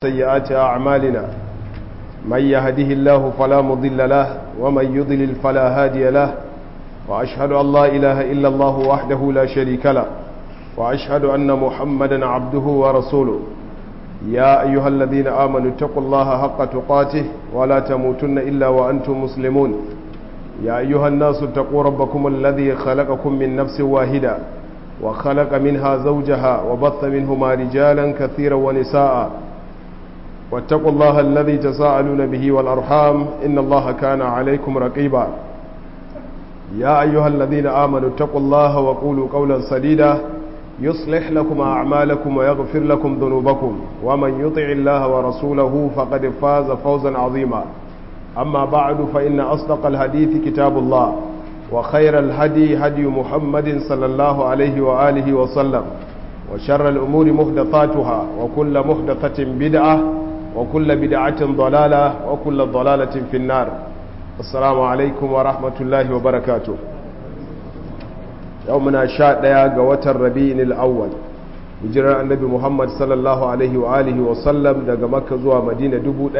سيئات أعمالنا من يهده الله فلا مضل له ومن يضلل فلا هادي له وأشهد أن لا إله إلا الله وحده لا شريك له وأشهد أن محمدا عبده ورسوله يا أيها الذين آمنوا اتقوا الله حق تقاته ولا تموتن إلا وأنتم مسلمون يا أيها الناس اتقوا ربكم الذي خلقكم من نفس واحدة وخلق منها زوجها وبث منهما رجالا كثيرا ونساء واتقوا الله الذي تساءلون به والأرحام إن الله كان عليكم رقيبا يا أيها الذين آمنوا اتقوا الله وقولوا قولا سديدا يصلح لكم أعمالكم ويغفر لكم ذنوبكم ومن يطع الله ورسوله فقد فاز فوزا عظيما أما بعد فإن أصدق الحديث كتاب الله وخير الهدي هدي محمد صلى الله عليه وآله وسلم وشر الأمور محدثاتها وكل محدثة بدعة وكل بدعة ضلالة وكل ضلالة في النار السلام عليكم ورحمة الله وبركاته يومنا شاء ديا قوة الربيع الأول hijirar annabi muhammad sallallahu alaihi wa alihi wa sallam daga makka zuwa madina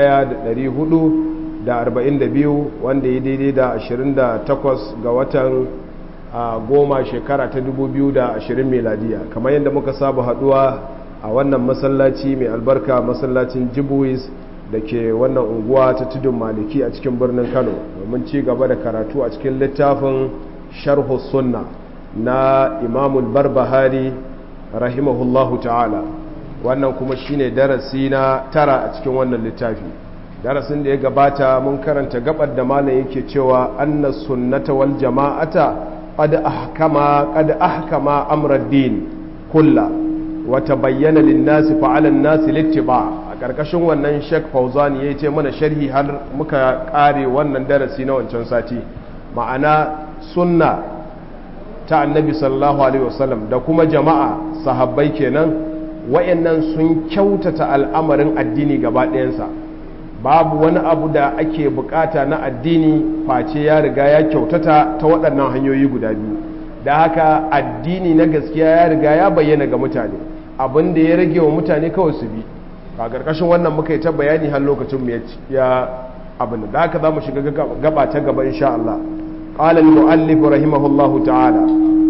1442 wanda ya daidai da 28 ga watan goma shekara ta 2020 meladiya kamar yadda muka saba haduwa a wannan masallaci mai albarka masallacin jibuis da ke wannan unguwa ta tudun maliki a cikin birnin kano domin ci gaba da karatu a cikin littafin sharhu sunna na imamul barbahari rahimahullahu ta'ala wannan kuma shine darasi na tara a cikin wannan littafi darasin da ya gabata mun karanta gabar da malam yake cewa anna sunnata wal jama'ata qad ahkama qad ahkama amra din kullu wa tabayyana lin nasi fa 'ala an-nasi littiba a karkashin wannan Sheikh Fauzan yayi ce mana sharhi har muka kare wannan darasi na wancan sati ma'ana sunna ta annabi sallallahu alaihi wasallam da kuma jama'a sahabbai kenan wayannan sun kyautata al'amarin addini gaba ɗayansa babu wani abu da ake bukata na addini face ya riga ya kyautata ta waɗannan hanyoyi guda biyu da haka addini na gaskiya ya riga ya bayyana ga mutane abin da ya rage wa mutane kawai su bi a ƙarƙashin wannan muka yi ta bayani har lokacin ya abin da haka za mu shiga gaba ta gaba insha Allah قال المؤلف رحمه الله تعالى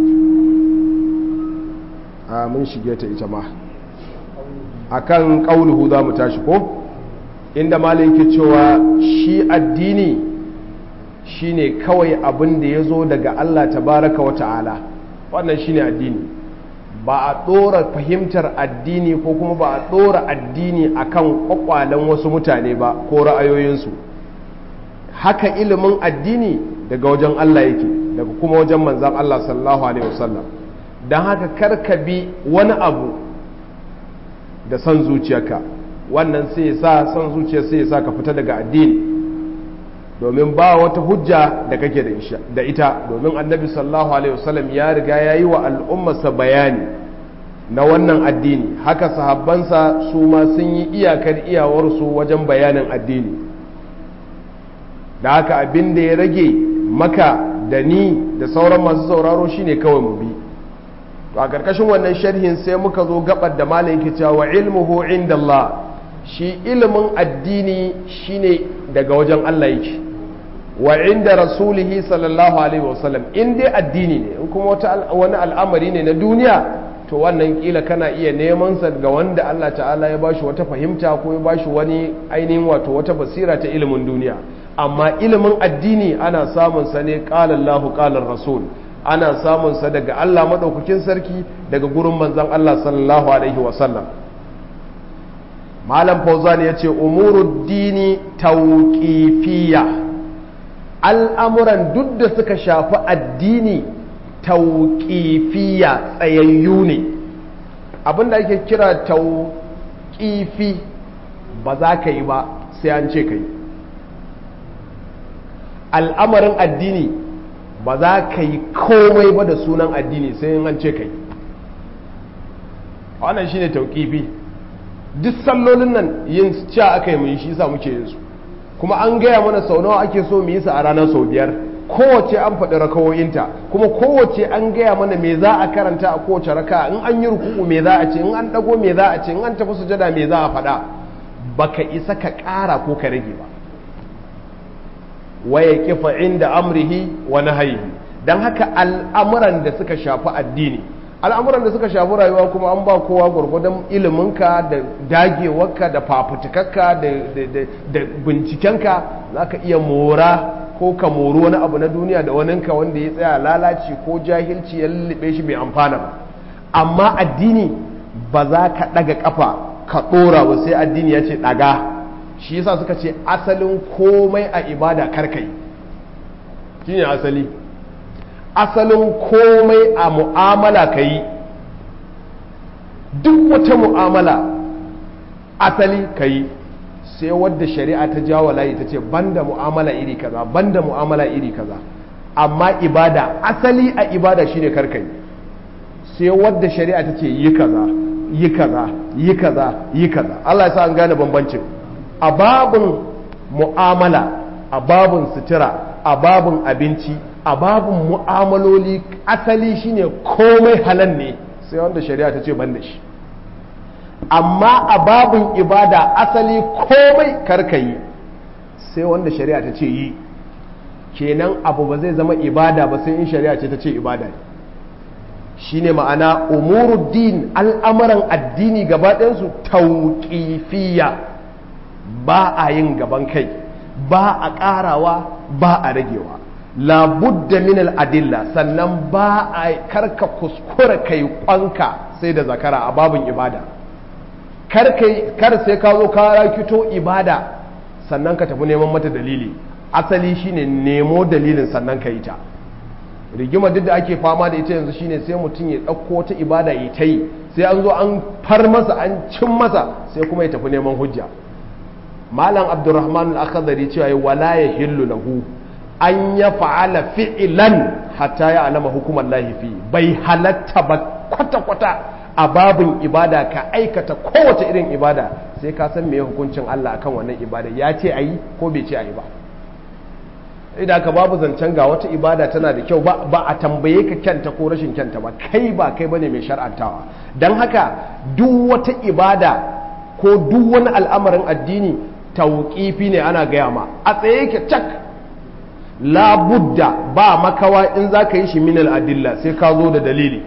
mun shige ta ita ma akan qauluhu za mu tashi ko inda malai yake cewa shi addini shine kawai abin da yazo daga Allah tabaraka wa ta'ala wannan shine addini ba a dora fahimtar addini ko kuma ba a dora addini akan kwakwalen wasu mutane ba ko ra'ayoyinsu haka ilimin addini daga wajen Allah yake daga kuma wajen manzan Allah sallallahu alaihi wasallam don haka karka bi wani abu da son zuciyarka wannan sai ya sa son zuciya sai ya sa ka fita daga addini domin ba wata hujja da kake da ita domin annabi sallallahu alaihi wasallam ya riga ya yi wa al'ummarsa bayani na wannan addini haka sahabbansa su ma sun yi iyakar iyawarsu wajen bayanin addini da haka abin da ya rage maka da ni da sauran masu sauraro shine kawai mu bi to a karkashin wannan sharhin sai muka zo gabar da malam yake cewa wa ilmuhu indallah shi ilimin addini shine daga wajen Allah yake wa inda rasulihi sallallahu alaihi wasallam in dai addini ne in kuma wata wani al'amari ne na duniya to wannan kila kana iya neman sa ga wanda Allah ta'ala ya bashi wata fahimta ko ya bashi wani ainihin wato wata basira ta ilimin duniya amma ilimin addini ana samun sa ne qala Allahu qala rasul ana samun sa daga Allah madaukakin sarki daga gurin manzon Allah sallallahu alaihi wasallam malam fauzan yace umurud dini tawqifiyya al'amuran duk da suka shafi addini tawqifiyya tsayayyu ne abinda ake kira tawqifi ba za ka yi ba sai an ce ka yi al'amarin addini ba za ka yi komai ba da sunan addini sai an ce ka yi wannan shi ne tauƙifi duk sallolin nan yin cewa aka yi mu yi shi sa muke yin su kuma an gaya mana sau nawa ake so mu yi su a ranar sau biyar kowace an faɗi rakawoyinta kuma kowace an gaya mana me za a karanta a kowace raka in an yi ruku'u me za a ce in an ɗago me za a ce in an tafi sujada me za a faɗa baka isa ka ƙara ko ka rage ba waya kifa inda amrihi wa nahyihi dan haka al'amuran da suka shafi addini al'amuran da suka shafi rayuwa kuma an ba kowa gwargwadon iliminka da dagewarka da fafutukarka da bincikenka za ka iya mora ko ka mori wani abu na duniya da waninka wanda ya tsaya lalaci ko jahilci ya lullube shi bai amfana ba amma addini ba za ka ɗaga ƙafa ka ɗora ba sai addini ya ce ɗaga shi yasa suka ce asalin komai a ibada karkai shi ne asali asalin komai a mu'amala ka yi duk wata mu'amala asali ka yi sai wadda shari'a ta jawo layi ta ce banda mu'amala iri kaza banda mu'amala iri kaza amma ibada asali a ibada shine karkai sai wadda shari'a ta ce yi kaza yi kaza yi kaza yi kaza Allah ya sa an gane bambancin a babin mu'amala a babin sutura a babin abinci a babin mu'amaloli asali shine komai halal ne sai wanda shari'a ta ce ban da shi amma a babin ibada asali komai karkayi sai wanda shari'a ta ce yi kenan abu ba zai zama ibada ba sai in shari'a ce ta ce ibada ne shine ma'ana umuruddin al'amuran addini gaba ɗayansu tauƙifiya ba a yin gaban kai ba a ƙarawa ba a ragewa labudda min al'adilla sannan ba a karka kuskura kai kwanka sai da zakara a babin ibada kar sai ka zo ka rakito ibada sannan ka tafi neman mata dalili asali shine nemo dalilin sannan ka yi ta rigima duk da ake fama da ita yanzu shine sai mutum ya ɗauko ta ibada ya ta yi sai an zo an far masa an cin masa sai kuma ya tafi neman hujja malam abdurrahman al-akhdari cewa wala ya hillu lahu an ya fa'ala fi'lan hatta ya alama hukumar lahifi bai halatta ba kwata-kwata a babin ibada ka aikata kowace irin ibada sai ka san meye hukuncin Allah akan wannan ibada ya ce ayi ko bai ce ayi ba idan ka babu zancen ga wata ibada tana da kyau ba a tambaye ka kyanta ko rashin kyanta ba kai ba kai bane mai shar'antawa don haka duk wata ibada ko duk wani al'amarin addini tauƙifi ne ana gaya ma a tsaye yake cak labudda ba makawa in za ka yi shi minal adilla sai ka zo da dalili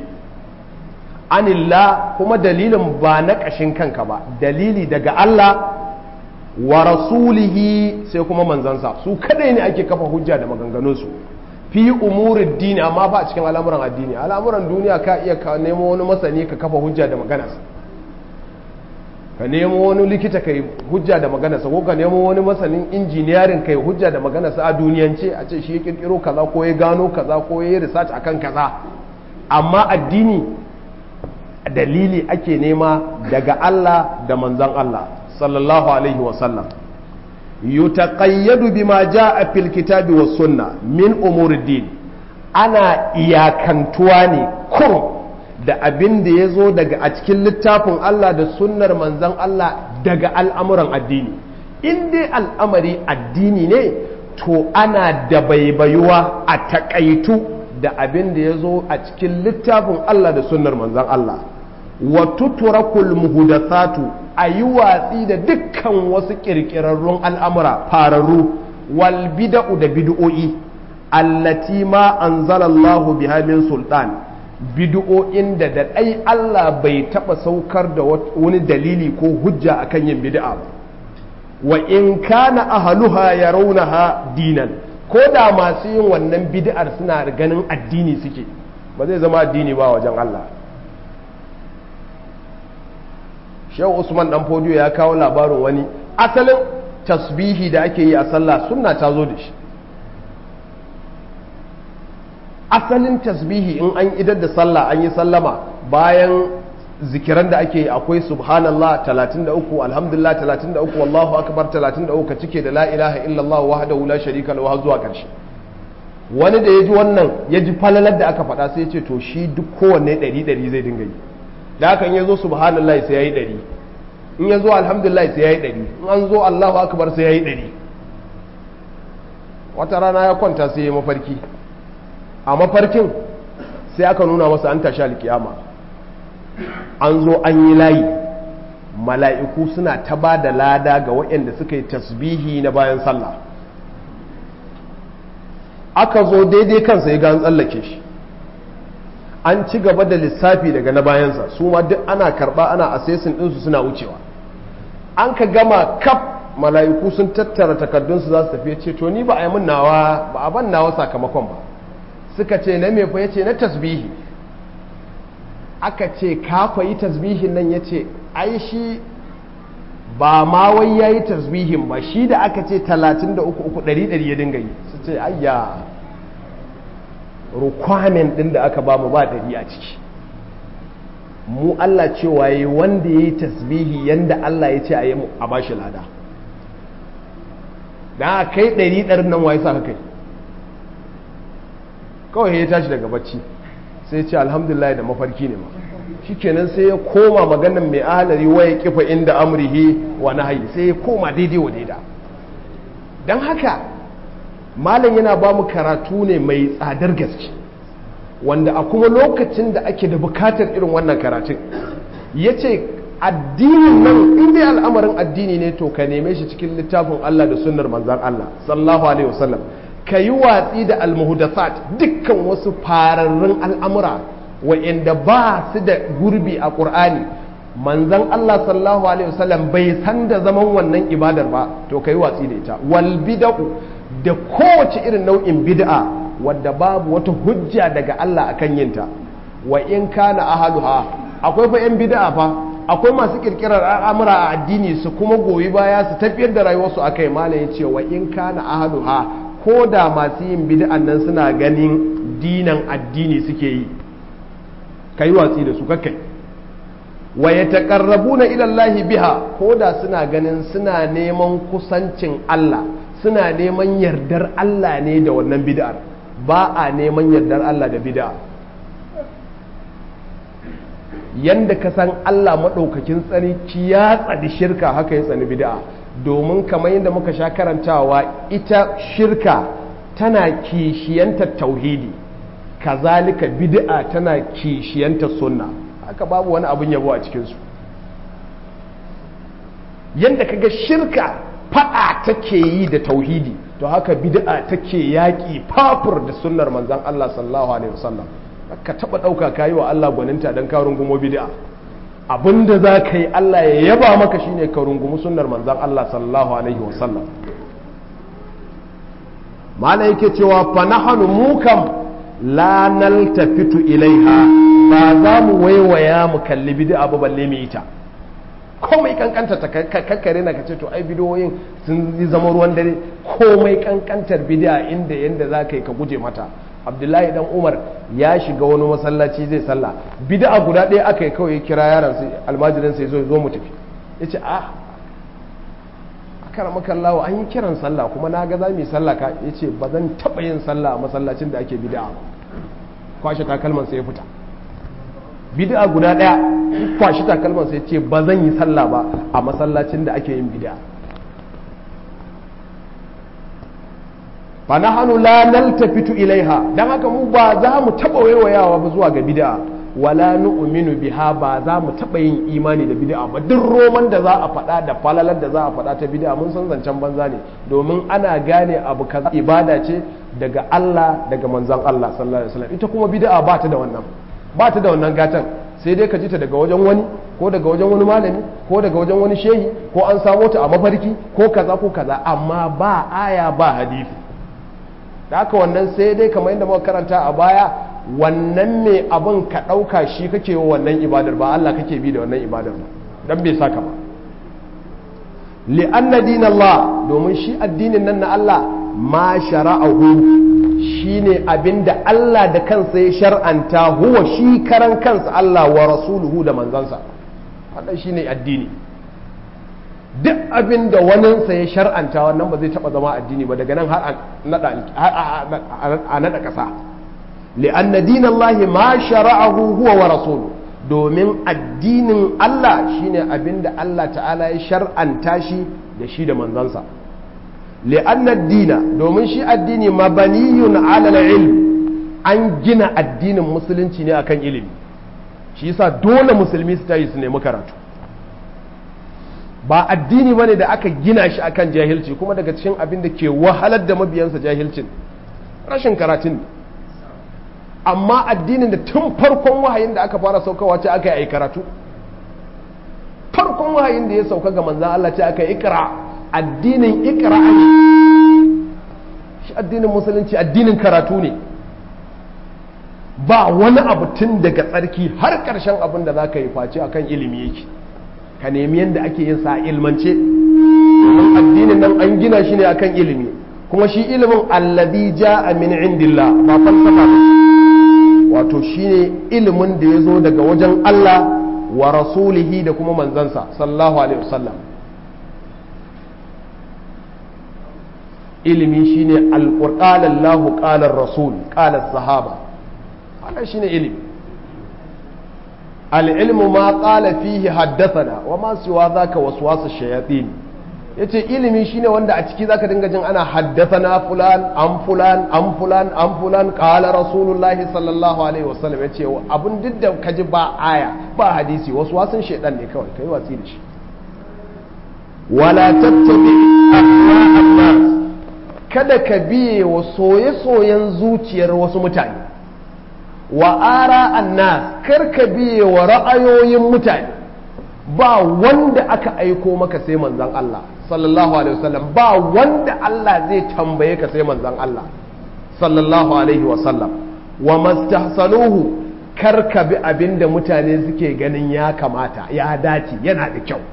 anilla kuma dalilin ba na ƙashin kanka ba dalili daga Allah wa rasulihi sai kuma manzansa su kadai ne ake kafa hujja da maganganunsu fi umurin dini amma ba a cikin al'amuran addini al'amuran duniya ka iya ka nemo wani masani ka kafa hujja da maganarsa ka nemo wani likita kai hujja da maganarsa ko ka nemo wani masanin injiniyarin kai hujja da maganarsa a duniyance a ce shi ya kirkiro kaza ko ya gano kaza ko ya yi research akan kaza amma addini dalili ake nema daga Allah da manzan Allah sallallahu alaihi wasallam yutaqayyadu bima jaa fil kitabi was sunna min umuriddin ana iyakantuwa ne kurum da abin da ya zo daga a cikin littafin Allah da sunnar manzan Allah daga al'amuran addini in dai al'amari addini ne to ana da baibayuwa a takaitu da abin da ya zo a cikin littafin Allah da sunnar manzan Allah wa tuturakul muhudathatu a yi watsi da dukkan wasu ƙirƙirarrun al'amura fararru wal bida'u da bid'o'i allati ma anzalallahu biha min sultan bid'o'in da da ɗai Allah bai taɓa saukar da wani dalili ko hujja akan yin bid'a ba wa in kana ahluha yarawnaha dinan ko da masu yin wannan bid'ar suna ganin addini suke ba zai zama addini ba wajen Allah shehu usman dan fodiyo ya kawo labarin wani asalin tasbihi da ake yi a sallah sunna ta zo da shi asalin tasbihi in an idar da sallah an yi sallama bayan zikiran da ake yi akwai subhanallah 33 alhamdulillah 33 wallahu akbar 33 ka cike da la ilaha illallah wahdahu la sharika lahu zuwa karshe wani da ya ji wannan ya ji falalar da aka faɗa sai ya ce to shi duk kowanne ɗari ɗari zai dinga yi da haka in ya zo subhanallah sai ya yi ɗari in ya zo alhamdulillah sai ya yi ɗari in an zo allahu akbar sai ya yi ɗari wata rana ya kwanta sai ya mafarki a mafarkin sai aka nuna masa an tashi alkiyama an zo an yi layi mala'iku suna ta ba da lada ga waɗanda suka yi tasbihi na bayan sallah aka zo daidai kansa ya gan tsallake shi an ci gaba da lissafi daga na bayansa su ma duk ana karba ana asesin ɗinsu suna wucewa an ka gama kaf mala'iku sun tattara takardunsu za su tafi ce to ni ba a yi min nawa ba a ban nawa sakamakon ba suka ce na me fa ya ce na tasbihi aka ce ka yi tasbihin nan ya ce ai shi ba ma wai ya yi tasbihin ba shi da aka ce 33 ɗari ya dinga yi su ce ayya requirement ɗin da aka ba mu ba ɗari a ciki mu Allah cewa yi wanda ya yi tasbihi yanda Allah ya ce a yi a ba shi lada da kai ɗari ɗarin nan waye sa ka kai kawai ya tashi daga bacci sai ce alhamdulillah da mafarki ne ma shikenan sai ya koma maganan mai ahalari waya kifa inda amrihi wa nahyi sai ya koma daidai wa daida don haka malam yana ba mu karatu ne mai tsadar gaske wanda a kuma lokacin da ake da bukatar irin wannan karatun ya ce addinin nan inda al'amarin addini ne to ka neme shi cikin littafin Allah da sunnar manzan Allah sallallahu alaihi wasallam ka yi watsi da almuhdathat dukkan wasu fararrun al'amura wa'inda ba su da gurbi a ƙur'ani manzan Allah sallallahu alaihi wasallam bai san da zaman wannan ibadar ba to ka yi watsi da ita wal bid'u da kowace irin nau'in bid'a wadda babu wata hujja daga Allah akan yinta wa in kana ahaluha akwai fa yan bid'a fa akwai masu kirkirar al'amura a addini su kuma goyi baya su tafiyar da rayuwarsu akai malam ya ce wa in kana ahaluha ko da masu yin bid'an nan suna ganin dinan addini suke yi kai watsi da su kakkai wa yataqarrabuna ila Allah biha ko da suna ganin suna neman kusancin Allah suna neman yardar Allah ne da wannan bid'ar ba a neman yardar Allah da bid'a yanda ka san Allah maɗaukakin tsarki ya tsadi shirka haka ya tsani bid'a domin kamar yadda muka sha karantawa ita shirka tana kishiyantar tauhidi kazalika bid'a tana kishiyantar sunna haka babu wani abin yabo a cikinsu yadda kaga shirka fada take yi da tauhidi to haka bid'a take yaƙi fafur da sunnar manzon Allah sallallahu alaihi wasallam ka taba dauka kayi wa Allah gwaninta dan ka rungumo bid'a abinda za ka yi Allah ya yaba maka shine ka rungumi sunnar manzon Allah sallallahu alaihi wasallam mala yake cewa fa nahnu mukam la naltafitu ilaiha ba za mu waiwaya mu kalli bid'a ba balle mu yi ta komai kankanta ta kakkare na kace to ai bidiyoyin sun yi zama ruwan dare komai kankantar bid'a inda yanda za ka yi ka guje mata abdullahi dan umar ya shiga wani masallaci zai sallah bid'a guda ɗaya aka yi kawai kira yaron sai almajirin sai zo zo mu tafi yace ah akara makallawa an yi kiran sallah kuma na ga za mu yi sallah ka yace ba zan taɓa yin sallah a masallacin da ake bid'a kwashe takalman sai ya fita bid'a guda daya kwashi takalman sai ce ba zan yi sallah ba a masallacin da ake yin bid'a fa nahnu la naltafitu ilaiha dan haka mu ba za mu taba waiwayawa ba zuwa ga bid'a wala nu'minu biha ba za mu taba yin imani da bid'a ba duk roman da za a faɗa da falalar da za a faɗa ta bid'a mun san zancen banza ne domin ana gane abu kaza ibada ce daga Allah daga manzon Allah sallallahu alaihi wasallam ita kuma bid'a ba ta da wannan ba ta da wannan gatan sai dai ka ji ta daga wajen wani ko daga wajen wani malami ko daga wajen wani shehi ko an samo ta a mafarki ko kaza ko kaza amma ba aya ba hadisi da haka wannan sai dai kamar yadda muka karanta a baya wannan mai abin ka ɗauka shi kake wa wannan ibadar ba Allah kake bi da wannan ibadar ba dan bai saka ba li'anna dinallah domin shi addinin nan na Allah ma shara'ahu shine abinda Allah da kansa ya shar'anta huwa shi karan kansa Allah wa rasuluhu da manzansa wannan shine addini duk abinda waninsa ya shar'anta wannan ba zai taba zama addini ba daga nan har a nada kasa li'anna dinallahi ma shara'ahu huwa wa rasuluhu domin addinin Allah shine abinda Allah ta'ala ya shar'anta shi da shi da manzansa li'anna dina domin shi addini mabaniyun alal ilm an gina addinin musulunci ne akan ilimi shi yasa dole musulmi su tayi su nemi karatu ba addini bane da aka gina shi akan jahilci kuma daga cikin abin da ke wahalar da mabiyansa jahilcin rashin karatun amma addinin da tun farkon wahayin da aka fara saukawa ce aka yi karatu farkon wahayin da ya sauka ga manzan Allah ce aka yi ikra addinin ikra ne shi addinin musulunci addinin karatu ne ba wani abu tun daga tsarki har ƙarshen abin da za ka yi face akan ilimi yake ka nemi yadda ake yin sa ilmance domin addinin nan an gina shi ne akan ilimi kuma shi ilimin allazi ja'a min indillah ba falsafa ba wato shine ilimin da ya zo daga wajen Allah wa rasulihi da kuma manzansa sallallahu alaihi wasallam ilimi shine alqur'an Allahu qala rasul qala sahaba wannan shine ilimi al-ilmu ma qala fihi haddathana wa ma siwa zaka waswasu shayatin yace ilimi shine wanda a ciki zaka dinga jin ana haddathana fulan an fulan an fulan an fulan qala rasulullahi sallallahu alaihi wasallam yace abun duk da kaji ba aya ba hadisi wasu wasun shedan ne kawai kai watsi da shi wala tattabi ahwa'an nas kada ka biye wa soye-soyen zuciyar wasu mutane wa ara annas kar ka biye wa ra'ayoyin mutane ba wanda aka aiko maka sai manzon Allah sallallahu alaihi wasallam ba wanda Allah zai tambaye ka sai manzon Allah sallallahu alaihi wasallam wa mastahsanuhu kar ka bi abinda mutane suke ganin ya kamata ya dace yana da kyau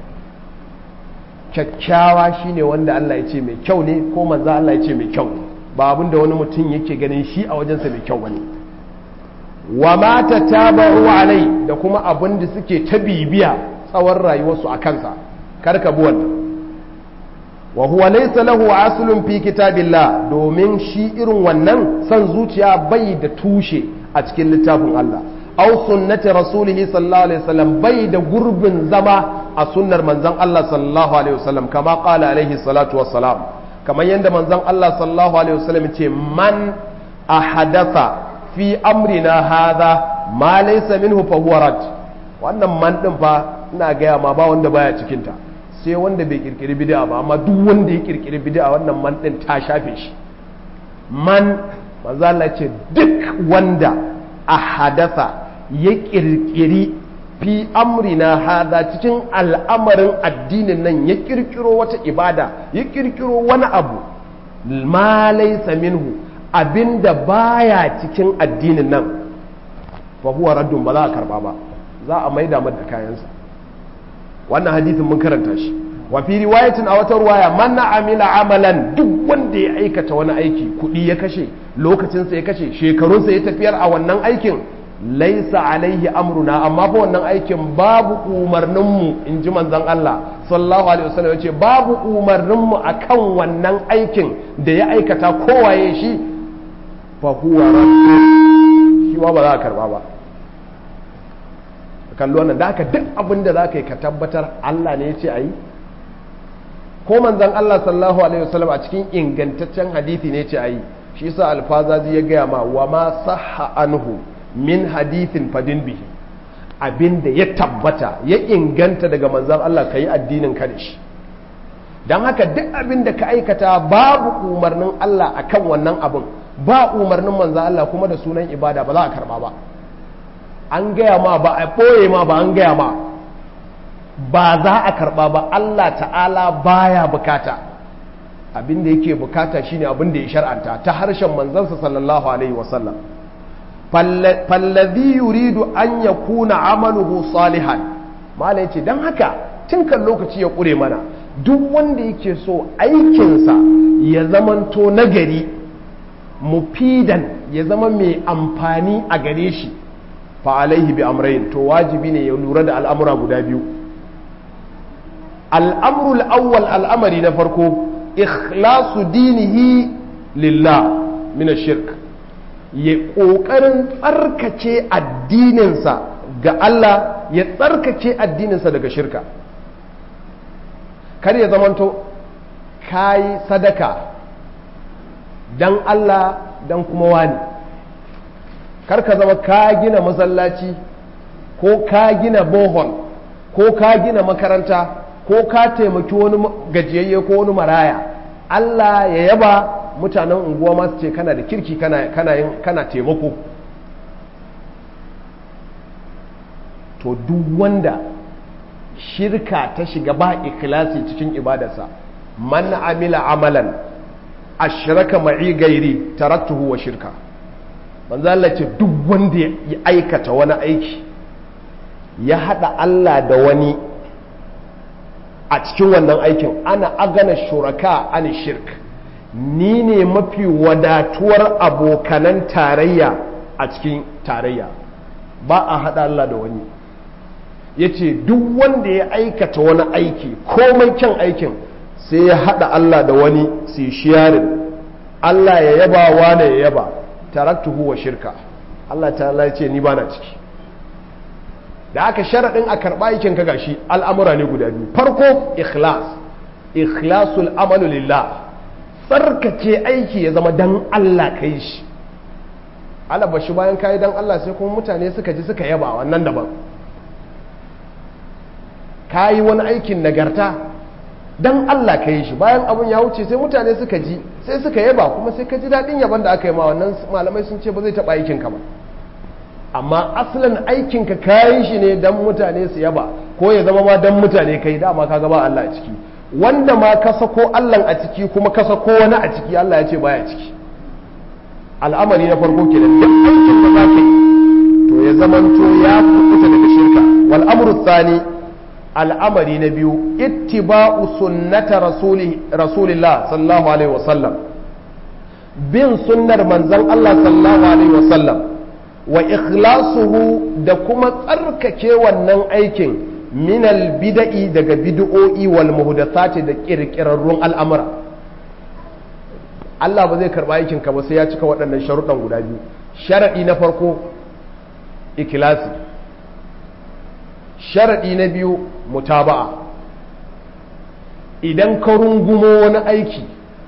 kyakkyawa shine wanda Allah ya ce mai kyau ne ko manzo Allah ya ce mai kyau ne ba abinda wani mutum yake ganin shi a wajensa mai kyau bane wa ma tatabu alai da kuma abinda suke ta bibiya tsawon rayuwarsu a kansa kar ka bi wannan wa huwa laysa lahu aslun fi kitabillah domin shi irin wannan san zuciya bai da tushe a cikin littafin Allah aw sunnati rasulih sallallahu alaihi wasallam bai da gurbin zama a sunnar manzon Allah sallallahu alaihi wasallam kama qala alaihi salatu wassalam kamar yadda manzon Allah sallallahu alaihi wasallam ce man ahadatha fi amrina hadha ma laysa minhu fa huwa rad wannan man din fa ina gaya ma ba wanda baya cikin ta sai wanda bai kirkiri bid'a ba amma duk wanda ya kirkiri bid'a wannan man din ta shafe shi man manzo Allah ce duk wanda a hadatha ya kirkiri fi amrina hada cikin al'amarin addinin nan ya kirkiro wata ibada ya kirkiro wani abu ma laysa minhu abinda baya cikin addinin nan fa huwa raddun ba za a karba ba za a maida mata kayansa wannan hadithin mun karanta shi wa fi riwayatin a wata ruwaya man amila amalan duk wanda ya aikata wani aiki kuɗi ya kashe lokacinsa ya kashe shekarunsa ya tafiyar a wannan aikin laisa alaihi amruna amma fa wannan aikin babu umarninmu in ji manzon Allah sallallahu alaihi wasallam yace babu umarninmu akan wannan aikin da ya aikata kowaye shi fa huwa raddu shi ba za a karba ba kallo wannan da haka duk abin da za ka yi ka tabbatar Allah ne ya ce a yi ko manzan Allah sallallahu alaihi wasallam a cikin ingantaccen hadithi ne ce a yi shi yasa alfazazi ya gaya ma wa ma sahha anhu min hadithin fadin bihi abin da ya tabbata ya inganta daga manzan Allah ka yi addinin ka da shi don haka duk abin da ka aikata babu umarnin Allah akan wannan abin ba umarnin manzan Allah kuma da sunan ibada ba za a karba ba an gaya ma ba a ɓoye ma ba an gaya ma ba za a karɓa ba Allah ta'ala baya bukata abin da yake bukata shine abin da ya shar'anta ta harshen manzansa sallallahu alaihi wasallam fallazi yuridu an yakuna amaluhu salihan malai ce don haka tun kan lokaci ya ƙure mana duk wanda yake so aikinsa ya zamanto nagari mufidan ya zama mai amfani a gare shi fa'alaihi bi amrayin to wajibi ne ya lura da al'amura guda biyu al'amrul awwal al'amari na farko ikhlasu dinihi lillah mina shirk ya ƙoƙarin tsarkace addininsa ga Allah ya tsarkace addininsa daga shirka kar ya zamanto kayi sadaka don Allah don kuma wani kar ka zama ka gina masallaci ko ka gina bohol ko ka gina makaranta ko ka taimaki wani gajiyayye ko wani maraya Allah ya yaba mutanen unguwa masu ce kana da kirki kana taimako to duk wanda shirka ta shiga ba ikhlasi cikin ibadarsa man amila amalan ashraka ma'i gairi taraktuhu wa shirka manzo Allah ce duk wanda ya aikata wani aiki ya hada Allah da wani a cikin wannan aikin ana agana shuraka an shirk ni ne mafi wadatuwar abokanan tarayya a cikin tarayya ba a hada Allah da wani ya ce duk wanda ya aikata wani aiki komai kyan aikin sai ya hada Allah da wani sai shiyarin Allah ya yaba wane ya yaba taraktuhu wa shirka Allah ta ce ni bana ciki da aka sharaɗin a karɓa aikin ka gashi al'amura ne guda biyu farko ikhlas ikhlasul amalu lillah tsarkake aiki ya zama dan Allah ka yi shi alaba shi bayan kayi dan Allah sai kuma mutane suka ji suka yaba wannan daban kayi wani aikin nagarta dan Allah ka yi shi bayan abun ya wuce sai mutane suka ji sai suka yaba kuma sai ka ji daɗin yaban da aka yi ma wannan malamai sun ce ba zai taɓa aikin ka ba amma asalin aikinka kayan shi ne don mutane su yaba ko ya zama ma don mutane kai dama ka gaba Allah a ciki wanda ma ka sako Allah a ciki kuma ka sako wani a ciki Allah ya ce baya ciki al'amari na farko kenan duk aikin da za ka yi to ya zamanto ya kubuta daga shirka wal amru thani al'amari na biyu ittiba'u sunnata rasulillah sallallahu alaihi wasallam bin sunnar manzon Allah sallallahu alaihi wasallam wa ikhlasuhu da kuma tsarkake wannan aikin minal bida'i daga bid'o'i wal muhdathati da kirkirarrun al'amura Allah ba zai karba aikin ka ba sai ya cika waɗannan sharuɗan guda biyu sharadi na farko ikhlasi sharadi na biyu mutaba'a idan ka rungumo wani aiki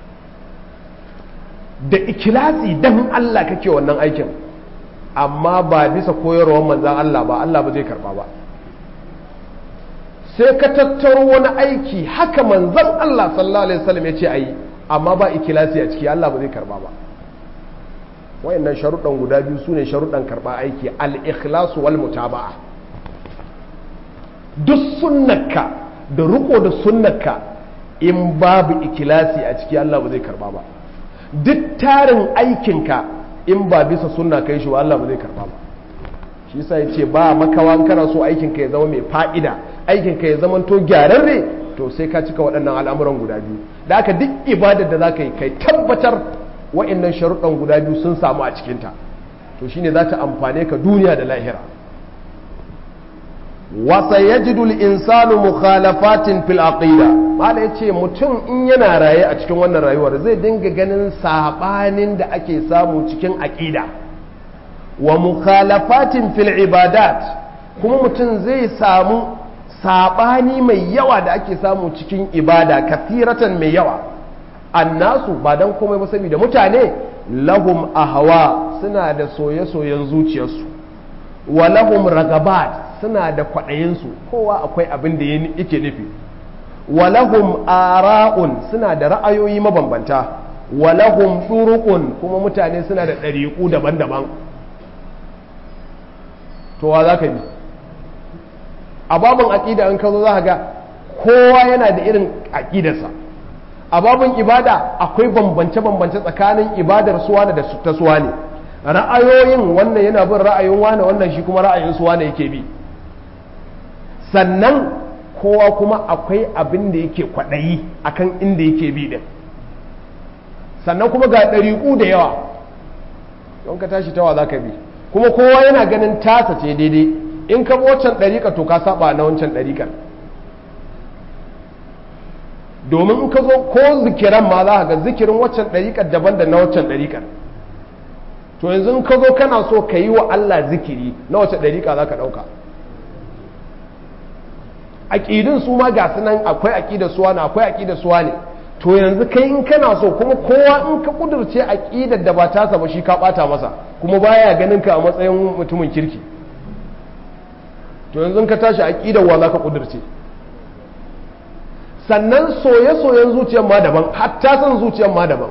da ikhlasi dan Allah kake wannan aikin amma ba bisa koyarwar manzan Allah ba Allah ba zai karba ba sai ka tattaro wani aiki haka manzan Allah sallallahu alaihi wasallam ya ce ayi amma ba ikilasi a ciki Allah ba zai karba ba wayannan sharuɗan guda biyu sune sharuɗan karba aiki al-ikhlasu wal mutaba'a duk sunnaka da riko da sunnaka in babu ikilasi a ciki Allah ba zai karba ba duk tarin aikinka in ba bisa sunna kai shi ba Allah ba zai karba ba shi yasa yace ba makawa kana so aikin ka ya zama mai fa'ida aikin ka ya zama to gyararre to sai ka cika waɗannan al'amuran guda biyu da haka duk ibadar da zaka yi kai tabbatar wa'annan sharuɗan guda biyu sun samu a cikin ta to shine za ta amfane ka duniya da lahira wa sayajidu al-insanu mukhalafatin fil aqida mala yace mutum in yana raye a cikin wannan rayuwar zai dinga ganin sabanin da ake samu cikin aqida wa mukhalafatin fil ibadat kuma mutum zai samu sabani mai yawa da ake samu cikin ibada kathiratan mai yawa annasu ba dan komai ba saboda mutane lahum ahwa suna da soye-soyen zuciyarsu wa lahum ragabat suna da kwaɗayinsu kowa akwai abin da yake nufi walahum ara'un suna da ra'ayoyi mabambanta walahum turuqun kuma mutane suna da ɗariƙu daban-daban to wa za ka bi a babin aƙida in ka zo za ka ga kowa yana da irin aƙidarsa a babin ibada akwai bambance-bambance tsakanin ibadar suwa da ta suwa ne ra'ayoyin wannan yana bin ra'ayin wane wannan shi kuma ra'ayin suwa ne yake bi sannan kowa kuma akwai abin da yake kwaɗayi akan inda yake bi din sannan kuma ga ɗariƙu da yawa don ka tashi tawa za ka bi kuma kowa yana ganin tasa ce daidai in ka bi waccan ɗariƙa to ka saba na wancan ɗariƙar domin in ka zo ko zikiran ma za ga zikirin waccan ɗariƙar daban da na waccan ɗariƙar to yanzu in ka zo kana so ka yi wa Allah zikiri na wacce ɗariƙa za ka ɗauka aƙidin su ma ga nan akwai aƙidar suwa ne akwai aƙidar suwa ne to yanzu kai in kana so kuma kowa in ka kudurce aƙidar da ba tasa ba shi ka ɓata masa kuma baya ganin ka a matsayin mutumin kirki to yanzu ka tashi aƙidar wa za ka kudurce sannan soye-soyen zuciyar ma daban hatta son zuciyar ma daban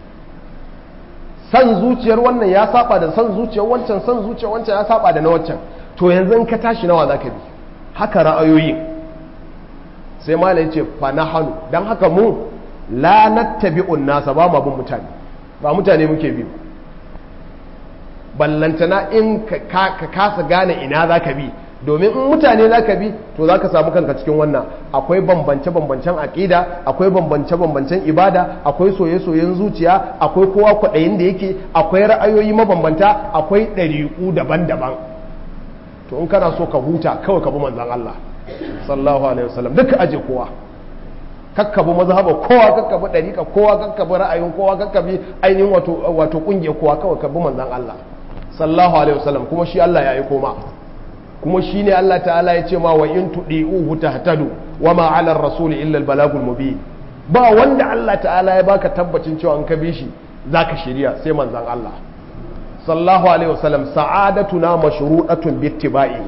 san zuciyar wannan ya saba da san zuciyar wancan san zuciyar wancan ya saba da na wancan to yanzu in ka tashi nawa zaka bi haka ra'ayoyi sai malai ya ce fa nahanu dan haka mu la nattabi'un nasa ba mu bin mutane ba mutane muke bi ballantana in ka kasa gane ina zaka bi domin in mutane za ka bi to za ka samu kanka cikin wannan akwai bambance-bambancen aƙida akwai bambance-bambancen ibada akwai soye-soyen zuciya akwai kowa kwaɗayin da yake akwai ra'ayoyi mabambanta akwai ɗariƙu daban-daban to in kana so ka huta kawai ka bi manzan Allah sallallahu alaihi wasallam duka aje kowa kakkabi mazhaba kowa kakkabi ɗariƙa kowa kakkabi ra'ayin kowa kakkabi ainihin wato wato ƙungiyar kowa kawai ka bi manzan Allah sallallahu alaihi wasallam kuma shi Allah ya yi koma kuma shi ne Allah ta'ala ya ce ma wa in tuɗi'uhu tahtadu wa ma 'ala ar-rasul illa al-balagul mubin ba wanda Allah ta'ala ya baka tabbacin cewa an ka bi shi zaka shirya sai manzon Allah sallallahu alaihi wasallam sa'adatuna mashru'atun bi ittiba'i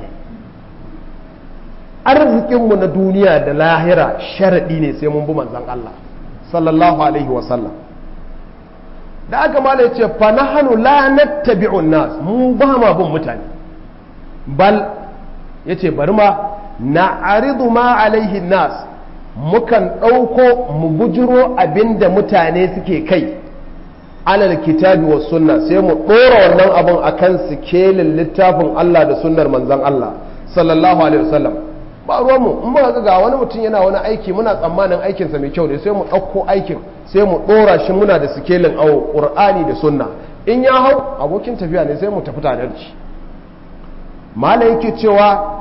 arzikin mu na duniya da lahira sharadi ne sai mun bi manzon Allah sallallahu alaihi wasallam da aka mala ya ce fa nahnu la nattabi'un nas mu ba ma bin mutane bal ya ce bari ma na aridu ma alaihi nas mukan ɗauko mu bujiro abinda mutane suke kai alal kitabi wa sunna sai mu ɗora wannan abin akan sikelin littafin Allah da sunnar manzan Allah sallallahu alaihi wasallam ba ruwanmu in muka ga wani mutum yana wani aiki muna tsammanin aikinsa mai kyau ne sai mu ɗauko aikin sai mu ɗora shi muna da sikelin awo ƙur'ani da sunna in ya hau abokin tafiya ne sai mu tafi tare da shi mala yake cewa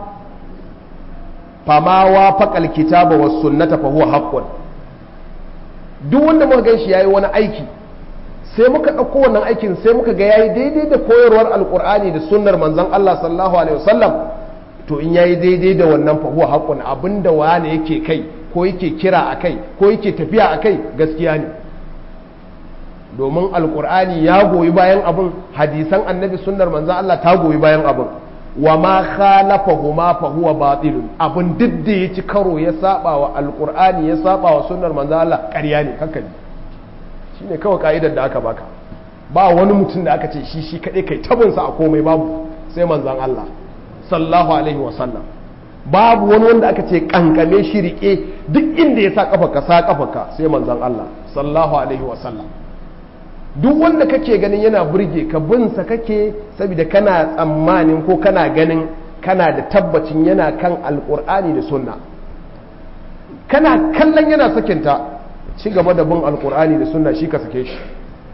fama wa faƙal kitaba wa sunnata fa huwa haqqun duk wanda muka gan shi yayi wani aiki sai muka ɗauko wannan aikin sai muka ga yayi daidai da koyarwar alqur'ani da sunnar manzon Allah sallallahu alaihi wasallam to in yayi daidai da wannan fa huwa haqqun abinda wani yake kai ko yake kira akai ko yake tafiya akai gaskiya ne domin alqur'ani ya goyi bayan abin hadisan annabi sunnar manzon Allah ta goyi bayan abin wa ma khalafahuma fa huwa batilun abun duk da ya ci karo ya saba wa alqur'ani ya saba wa sunnar manzo Allah ƙarya ne haka ne shine kawai ka'idar da aka baka ba wani mutum da aka ce shi shi kadai kai tabin sa a komai babu sai manzon Allah sallallahu alaihi wa sallam babu wani wanda aka ce kankame shi rike duk inda ya sa kafarka sa kafarka sai manzon Allah sallallahu alaihi wa sallam duk wanda kake ganin yana burge ka binsa kake saboda kana tsammanin ko kana ganin kana da tabbacin yana kan alkur'ani da sunna kana kallon yana sakinta ci gaba da bin alkur'ani da sunna shi ka sake shi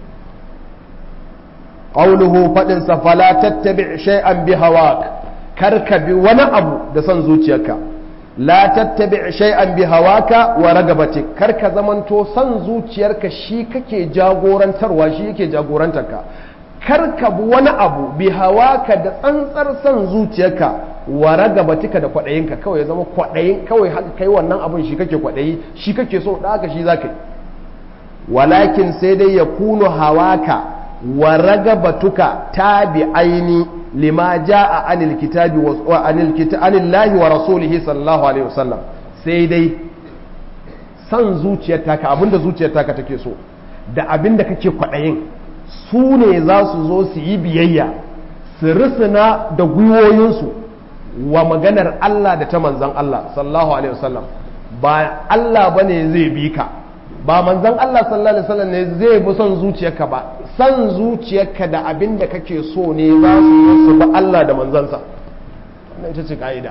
qawluhu fadin sa fala tattabi shay'an bi hawak kar ka bi wani abu da son zuciyarka la tattabi shay'an bi hawaka wa ragabatik kar ka zamanto san zuciyarka shi kake jagorantarwa shi yake jagorantarka kar ka bi wani abu bi hawaka da tsantsar san zuciyarka wa ragabatika da kwadayinka kawai ya zama kwadayin kawai haka kai wannan abun shi kake kwadayi shi kake so da haka shi zaka yi walakin sai dai ya kunu hawaka wa ragabatuka tabi'aini lima ja'a anil kitabi wa anil kitabi anillahi wa rasulihi sallallahu alaihi wasallam sai dai san zuciyar taka abinda zuciyar taka take so da abinda kake kwadayin su ne za su zo su yi biyayya su risina da gwiwoyinsu wa maganar Allah da ta manzan Allah sallallahu alaihi wasallam ba Allah bane zai bi ka ba manzan Allah sallallahu alaihi wasallam ne zai bi son zuciyarka ba san zuciyarka da abin da kake so ne za su yi su bi Allah da manzansa wannan ita ce ka'ida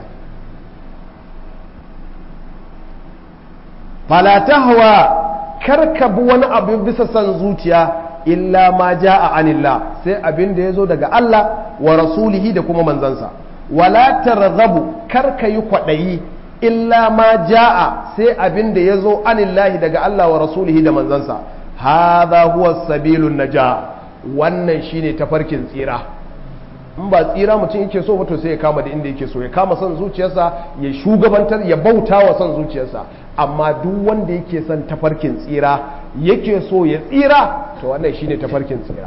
fala tahwa karka bi wani abu bisa san zuciya illa ma ja'a anillah sai abin da yazo daga Allah wa rasulihi da kuma manzansa wala targhabu karka yi kwadayi illa ma ja'a sai abin da yazo anillahi daga Allah wa rasulihi da manzansa hadha huwa sabilun najah wannan shine tafarkin tsira in ba tsira mutum yake so ba to sai ya kama da inda yake so ya kama son zuciyarsa ya shugabantar ya bauta wa son zuciyarsa amma duk wanda yake son tafarkin tsira yake so ya tsira to wannan shine tafarkin tsira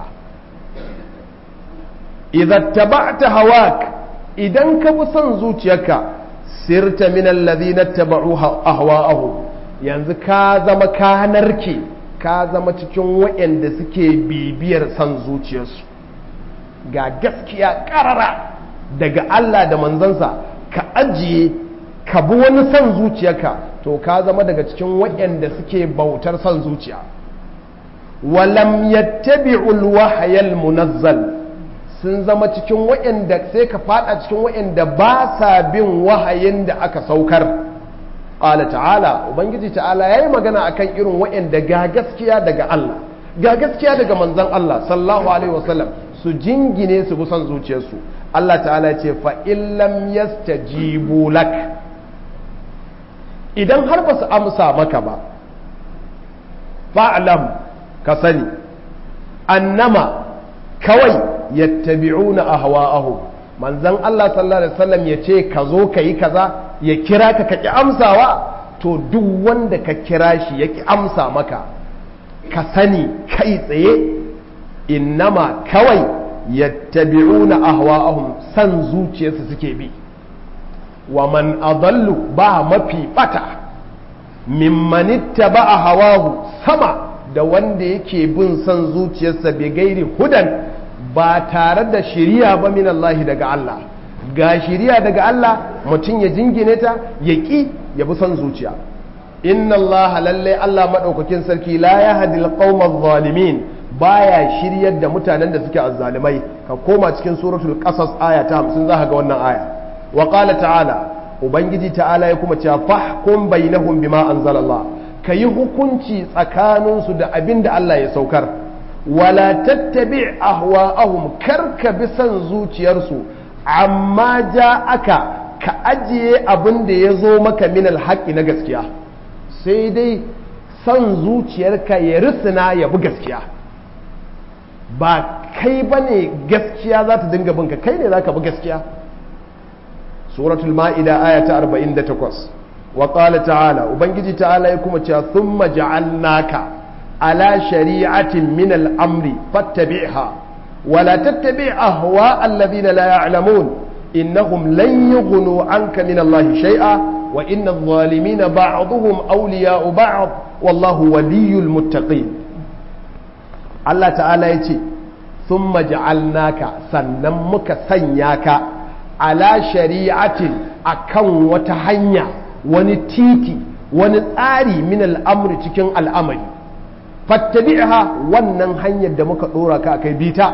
idan taba'ta hawak idan ka bi son zuciyarka sirta min alladhina taba'u ahwa'ahum yanzu ka zama ka narke ka zama cikin waɗanda suke bibiyar son zuciyarsu ga gaskiya ƙarara daga Allah da manzansa ka ajiye ka bi wani son zuciyarka to ka zama daga cikin waɗanda suke bautar son zuciya walam yattabi'ul wahayal munazzal sun zama cikin waɗanda sai ka fada cikin waɗanda ba sa bin wahayin da aka saukar ƙala ta'ala ubangiji ta'ala ya yi magana akan irin waɗanda ga gaskiya daga Allah ga gaskiya daga manzan Allah sallallahu alaihi wasallam su jingine su bi son zuciyarsu Allah ta'ala ce fa illam yastajibu lak idan har ba su amsa maka ba fa'lam ka sani annama kawai yattabi'una ahwa'ahum manzon Allah sallallahu alaihi wasallam ya ce ka zo ka yi kaza ya kira ka ka ki amsawa to duk wanda ka kira shi ya ki amsa maka ka sani kai tsaye innama kawai yattabi'una ahwa'ahum san zuciyarsu suke bi wa man adallu ba mafi bata mimman ittaba'a hawahu sama da wanda yake bin son zuciyarsa bai gairi hudan ba tare da shiriya ba min Allah daga Allah ga shiriya daga Allah mutum ya jingine ta ya ƙi ya bi son zuciya inna Allah lalle Allah maɗaukakin sarki la ya hadil qaumaz zalimin baya shiryar da mutanen da suke azzalimai ka koma cikin suratul qasas aya ta 50 zaka ga wannan aya wa qala ta'ala ubangiji ta'ala ya kuma cewa fahkum bainahum bima anzalallah ka yi hukunci tsakaninsu da abin da Allah ya saukar wala tattabi ahwa'ahum kar ka bi son zuciyarsu amma ja aka ka ajiye abin da ya zo maka min alhaƙi na gaskiya sai dai son zuciyarka ya risina ya bi gaskiya ba kai ba ne gaskiya za ta dinga binka kai ne za ka bi gaskiya suratul ma'ida aya ta 48 وقال تعالى وبنجي تعالى يكون ثم جعلناك على شريعة من الأمر فاتبعها ولا تتبع أهواء الذين لا يعلمون إنهم لن يغنوا عنك من الله شيئا وإن الظالمين بعضهم أولياء بعض والله ولي المتقين الله تعالى يتي ثم جعلناك سنمك سنياك على شريعة أكون وتهنيا wani titi wani tsari min al'amuri cikin al'amari fattabi'ha wannan hanyar da muka ɗora ka kai bita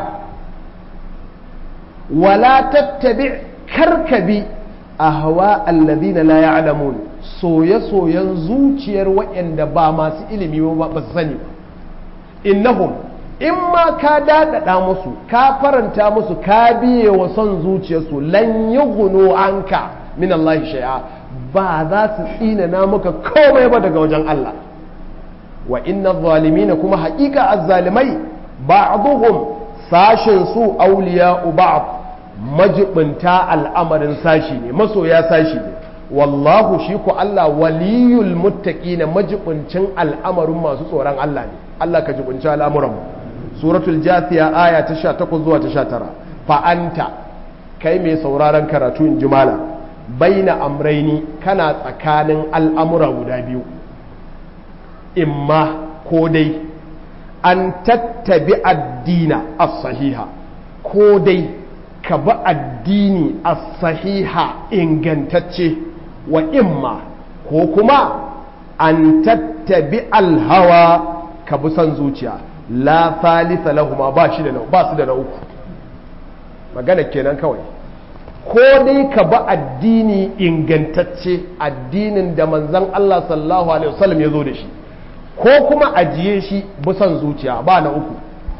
wala tattabi karkabi a hawa allazina la ya'lamun soye-soyen zuciyar waɗanda ba masu ilimi ba ba su sani innahum in ma ka daɗaɗa musu ka faranta musu ka biye wa son zuciyarsu lan yi anka min Allah shay'a ba za su tsinana maka komai ba daga wajen Allah wa inna zalimina kuma haƙiƙa azzalimai ba'dhum sashin su awliya ba'd majibinta al'amarin sashi ne masoya sashi ne wallahu shi ku Allah waliyul muttaqina majibincin al'amarin masu tsoron Allah ne Allah ka jibinci al'amuran suratul jathiya aya ta 18 zuwa ta 19 fa anta kai mai sauraron karatu in jimala baina amraini kana tsakanin al'amura guda biyu imma ko dai an tattabi addina as-sahiha ko dai ka bi addini as-sahiha ingantacce wa imma ko kuma an tattabi alhawa ka bi son zuciya la thalitha lahuma ba shi da ba su da na uku magana kenan kawai ko dai ka bi addini ingantacce addinin da manzan Allah sallallahu alaihi wasallam ya zo da shi ko kuma ajiye shi bisan zuciya ba na uku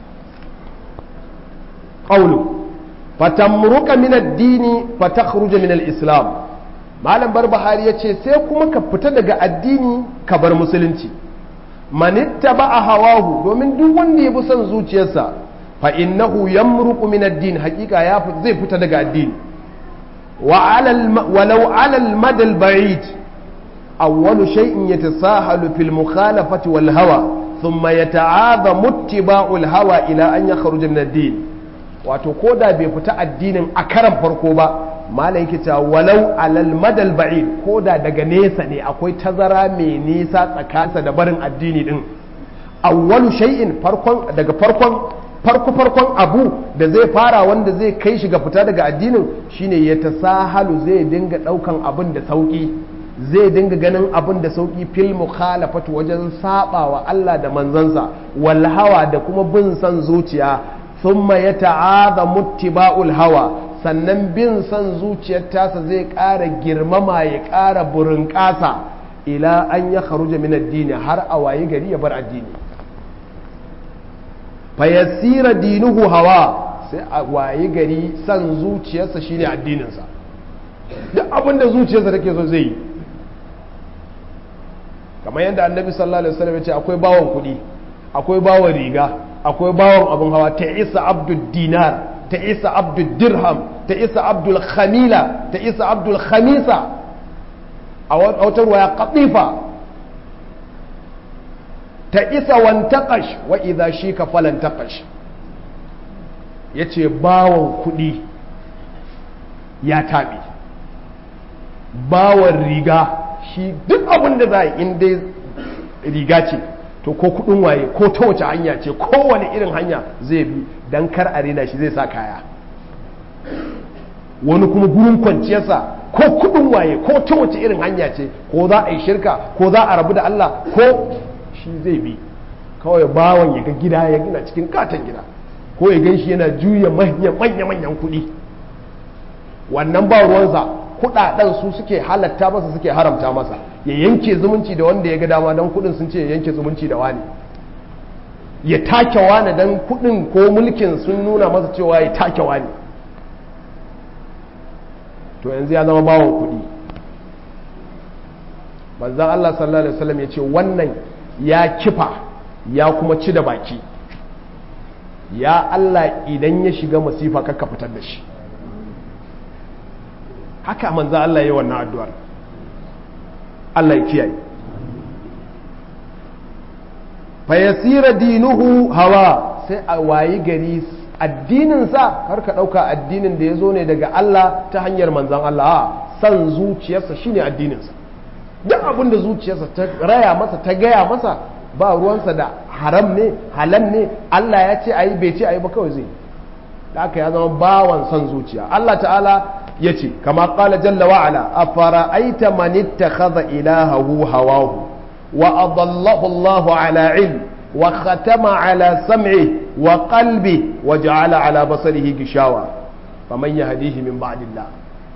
qawlu fatamruka min ad-dini fatakhruja min al-islam malam barbahari yace sai kuma ka fita daga addini ka bar musulunci manittaba hawahu domin duk wanda ya bi son zuciyarsa fa innahu yamruqu min ad-din hakika ya zai fita daga addini وعلى الم... ولو على المدى البعيد أول شيء يتساهل في المخالفة والهوى ثم يتعاظم اتباع الهوى إلى أن يخرج من الدين wato ko da bai fita addinin a karan farko ba malam yake cewa walau alal madal ba'id ko da daga nesa ne akwai tazara mai nisa tsakaninsa da barin addini din awwalu shay'in farkon daga farkon farko farkon abu da zai fara wanda zai kai shi ga fita daga addinin shine ya tasahalu zai dinga daukan abin da sauki zai dinga ganin abin da sauki fil mukhalafatu wajen sabawa Allah da manzansa wal hawa da kuma bin san zuciya thumma yata'adha muttiba'ul hawa sannan bin san zuciyar tasa zai ƙara girmama ya ƙara burin ƙasa ila an ya kharuja min addini har a waye gari ya bar addini fayasira dinuhu hawa sai a waye gari san zuciyarsa shine addininsa duk abin da zuciyarsa take so zai yi kamar yadda annabi sallallahu alaihi wasallam ya ce akwai bawon kuɗi akwai bawon riga akwai bawon abin hawa ta isa abdul dinar ta isa abdul dirham ta isa abdul khamila ta isa abdul khamisa a wata ruwaya katifa ta isa wantakash wa idha shi ka falantakash ya ce bawon kuɗi ya taɓe bawon riga shi duk abin da za a in dai riga ce to ko kuɗin waye ko ta wace hanya ce kowane irin hanya zai bi don kar a rena shi zai sa kaya wani kuma gurin kwanciyarsa ko kuɗin waye ko ta wace irin hanya ce ko za a yi shirka ko za a rabu da Allah ko shi zai bi kawai bawan ya ga gida ya gina cikin katon gida ko ya gan shi yana juya manya-manyan kuɗi wannan ba ruwansa kuɗaɗen su suke halatta masa suke haramta masa ya yanke zumunci da wanda ya ga dama don kuɗin sun ce ya yanke zumunci da wani ya take wani don kuɗin ko mulkin sun nuna masa cewa ya take wani to yanzu ya zama bawon kuɗi manzan Allah sallallahu alaihi wasallam ya ce wannan ya kifa ya kuma ci da baki ya Allah idan ya shiga masifa kakka fitar da shi haka manzan Allah ya yi wannan addu'ar Allah ya kiyaye fayasira dinuhu hawa sai a wayi gari addininsa har ka ɗauka addinin da ya zo ne daga Allah ta hanyar manzan Allah a san zuciyarsa shine addininsa duk abin da zuciyarsa ta raya masa ta gaya masa ba ruwansa da haram ne halal ne Allah ya ce ayi bai ce ayi ba kawai zai da aka ya zama bawan son zuciya Allah ta'ala ya ce kama qala jalla wa ala afara'aita man ittakhadha ilahahu hawahu wa adallahu Allahu ala ilm wa khatama ala sam'i wa qalbi wa ja'ala ala basarihi gishawa faman yahdihi min ba'dillah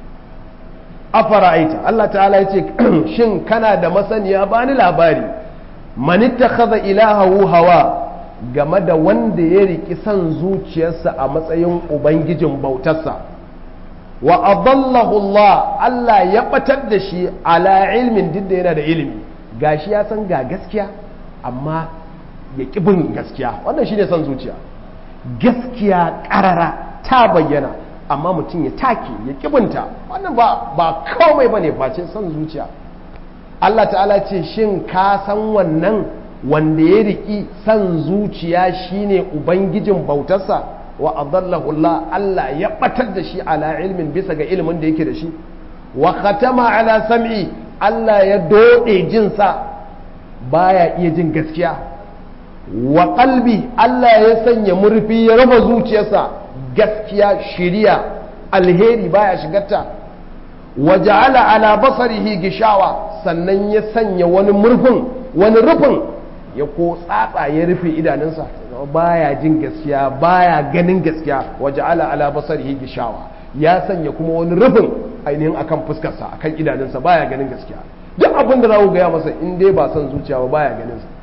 afara'aita Allah ta'ala ya ce shin kana da masaniya bani labari manitta kaza ilahahu hawa game da wanda ya riki son zuciyarsa a matsayin ubangijin bautarsa wa adallahu Allah Allah ya batar da shi ala ilmin duk da yana da ilimi gashi ya san ga gaskiya amma ya bin gaskiya wannan shine son zuciya gaskiya karara ta bayyana amma mutum ya take ya kibinta wannan ba ba komai bane face son zuciya Allah ta'ala ce shin ka san wannan wanda ya riki son zuciya shine ubangijin bautarsa wa adallahu Allah Allah ya batar da shi ala ilmin bisa ga ilimin da yake da shi wa khatama ala sam'i Allah ya dode jinsa baya iya jin gaskiya wa qalbi Allah ya sanya murfi ya raba zuciyarsa gaskiya shiriya alheri baya shigarta wa ja'ala ala basarihi gishawa sannan ya sanya wani murfin wani rufin ya ko tsatsa ya rufe idanunsa baya jin gaskiya baya ganin gaskiya wa ja'ala ala basarihi gishawa ya sanya kuma wani rufin ainihin akan fuskarsa akan idanunsa baya ganin gaskiya duk abin da za ku gaya masa in dai ba son zuciya ba baya ganin sa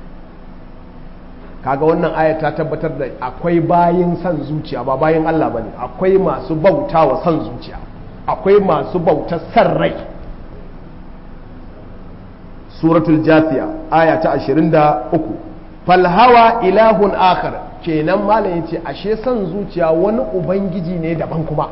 kaga wannan aya ta tabbatar da akwai bayin son zuciya ba bayin Allah bane akwai masu bauta wa son zuciya akwai masu bauta san rai suratul jafiya aya ta 23 falhawa ilahun akhar kenan malam yace ashe son zuciya wani ubangiji ne daban kuma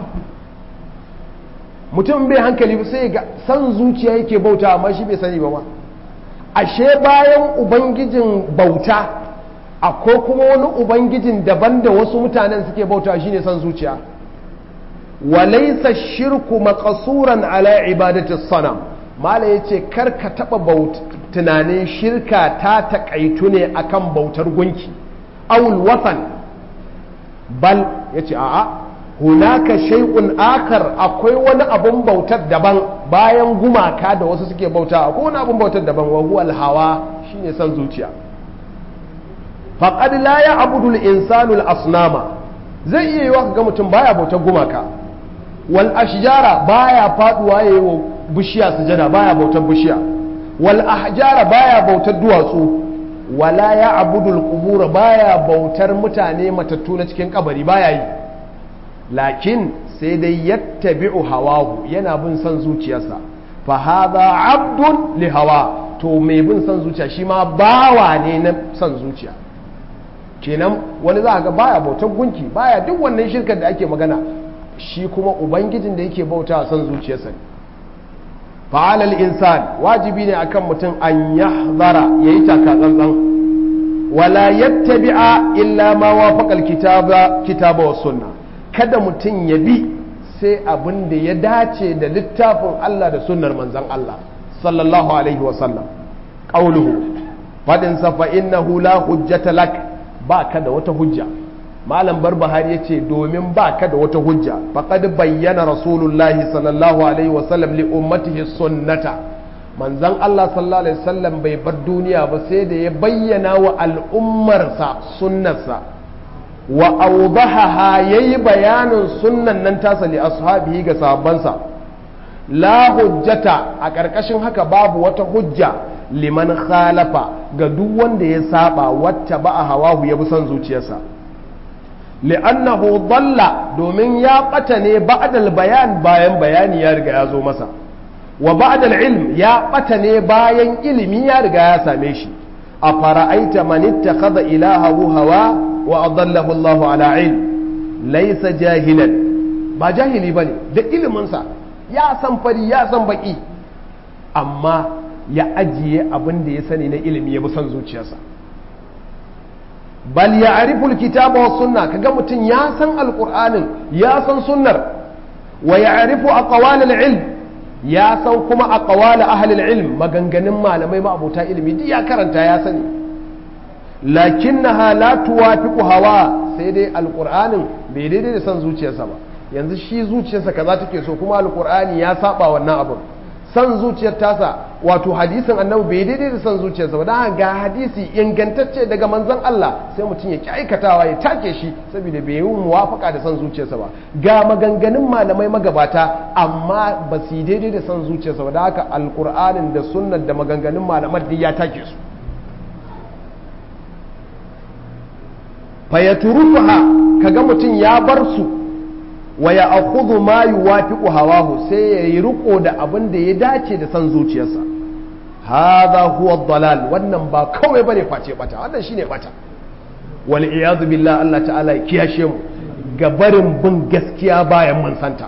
mutum bai hankali sai ga son zuciya yake bauta amma shi bai sani ba ma ashe bayan ubangijin bauta akwai kuma wani ubangijin daban da wasu mutanen suke bauta shine son zuciya wa laysa shirku maqsuran ala ibadati sanam mala yace kar ka taba tunanin shirka ta takaitu ne akan bautar gunki awul watan bal yace a'a hunaka shay'un akar akwai wani abun bautar daban bayan gumaka da wasu suke bauta akwai wani abun bautar daban wa huwa hawa shine san zuciya faqad la ya'budu al-insanu al-asnama zai iya yiwa ga mutum baya bautar gumaka wal ashjara baya faduwa yayi wa bishiya sujada baya bautar bishiya wal ahjara baya bautar duwatsu wala ya'budu al-qubur baya bautar mutane matattu na cikin kabari baya yi lakin sai dai yattabi'u hawahu yana bin son zuciyarsa fa hadha abdun li hawa to mai bin son zuciya shi ma bawa ne na son zuciya kenan wani za ga baya bautar gunki baya duk wannan shirkar da ake magana shi kuma ubangijin da yake bauta son zuciyarsa ne fa'alal insan wajibi ne akan mutum an yahzara yayi taka tsantsan wala yattabi'a illa ma wafaqa alkitaba kitaba was sunnah kada mutum ya bi sai abin da ya dace da littafin Allah da sunnar manzan Allah sallallahu alaihi wasallam ƙauluhu faɗinsa fa innahu la hujjata lak ba ka da wata hujja malam barbahari ya ce domin ba ka da wata hujja faƙad bayyana rasulullahi sallallahu alaihi wasallam li ummatihi sunnata manzan Allah sallallahu alaihi wasallam bai bar duniya ba sai da ya bayyana wa al'ummarsa sunnarsa wa awdahaha yayi bayanin sunnan nan tasa li ashabihi ga sahabbansa la hujjata a ƙarƙashin haka babu wata hujja liman khalafa ga duk wanda ya saba wacce ba a hawahu ya bi son zuciyarsa li'annahu dalla domin ya ɓata ne ba'dal bayan bayan bayani ya riga ya zo masa wa ba'dal ilm ya ɓata ne bayan ilimi ya riga ya same shi a fara'aita man ittakhadha ilahahu hawa wa adallahu Allah ala ilm laysa jahilan ba jahili bane da iliminsa ya san fari ya san baki amma ya ajiye abin da ya sani na ilimi ya bi son zuciyarsa bal ya ariful kitaba wa sunna kaga mutum ya san alqur'anin ya san sunnar wa ya arifu aqwalal ilm ya san kuma aqwal ahli ilm maganganun malamai ma abota ilimi duk ya karanta ya sani lakinnaha la tuwafiqu hawa sai dai alqur'anin bai daidai da san zuciyarsa ba yanzu shi zuciyarsa kaza take so kuma alqur'ani ya saba wannan abin san zuciyar tasa wato hadisin annabi bai daidai da san zuciyarsa ba dan ga hadisi ingantacce daga manzon Allah sai mutum ya ki aikatawa ya take shi saboda bai yi muwafaka da san zuciyarsa ba ga maganganun malamai magabata amma ba su daidai da san zuciyarsa ba da haka alqur'anin da sunnar da maganganun malaman duk ya take su fayaturuha kaga mutum ya bar su wa ya akhudhu ma yuwafiqu hawahu sai ya yi riko da abin da ya dace da san zuciyarsa hadha huwa dalal wannan ba kawai bane face bata wannan shine bata wal iyad billah Allah ta'ala ya kiyashe mu ga barin bin gaskiya bayan mun santa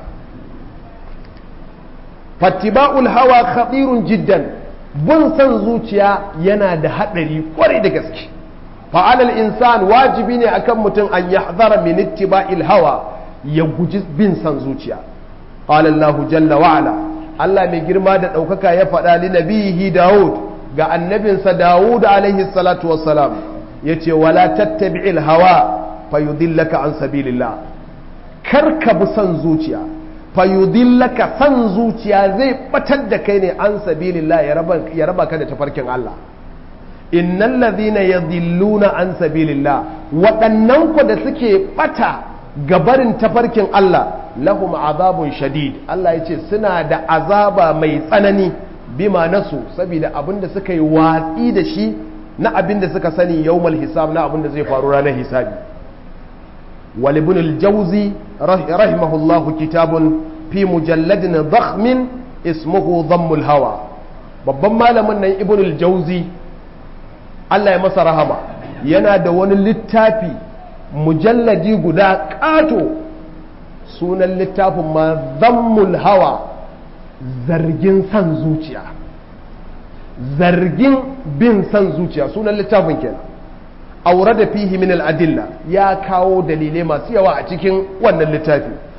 fattiba'ul hawa khatirun jiddan bin san zuciya yana da hadari kwarai da gaske fa'alal insan wajibi ne akan mutum an yahzara min ittiba'il hawa ya guji bin san zuciya qala Allahu jalla wa ala Allah mai girma da ɗaukaka ya faɗa li nabihi Dawud ga annabinsa Dawud alaihi salatu wassalam yace wala tattabi'il hawa fayudillaka an sabilillah kar ka bi san zuciya fayudillaka san zuciya zai batar da kai ne an sabilillah ya raba ya raba ka da tafarkin Allah innal ladhina yadhilluna an sabilillah waɗannan ku da suke bata gabarin tafarkin Allah lahum azabun shadid Allah ya ce suna da azaba mai tsanani bima nasu saboda abinda suka yi watsi da shi na abinda suka sani yawmal hisab na abinda zai faru ranar hisabi wal ibn al-jawzi rahimahullah kitabun fi mujalladin dakhmin ismuhu dhammul hawa babban malamin nan ibn al-jawzi Allah ya masa rahama yana da wani littafi mujalladi guda ƙato sunan littafin ma zammul hawa zargin san zuciya zargin bin san zuciya sunan littafin kenan aure da fihi min al'adilla ya kawo dalilai masu yawa a cikin wannan littafi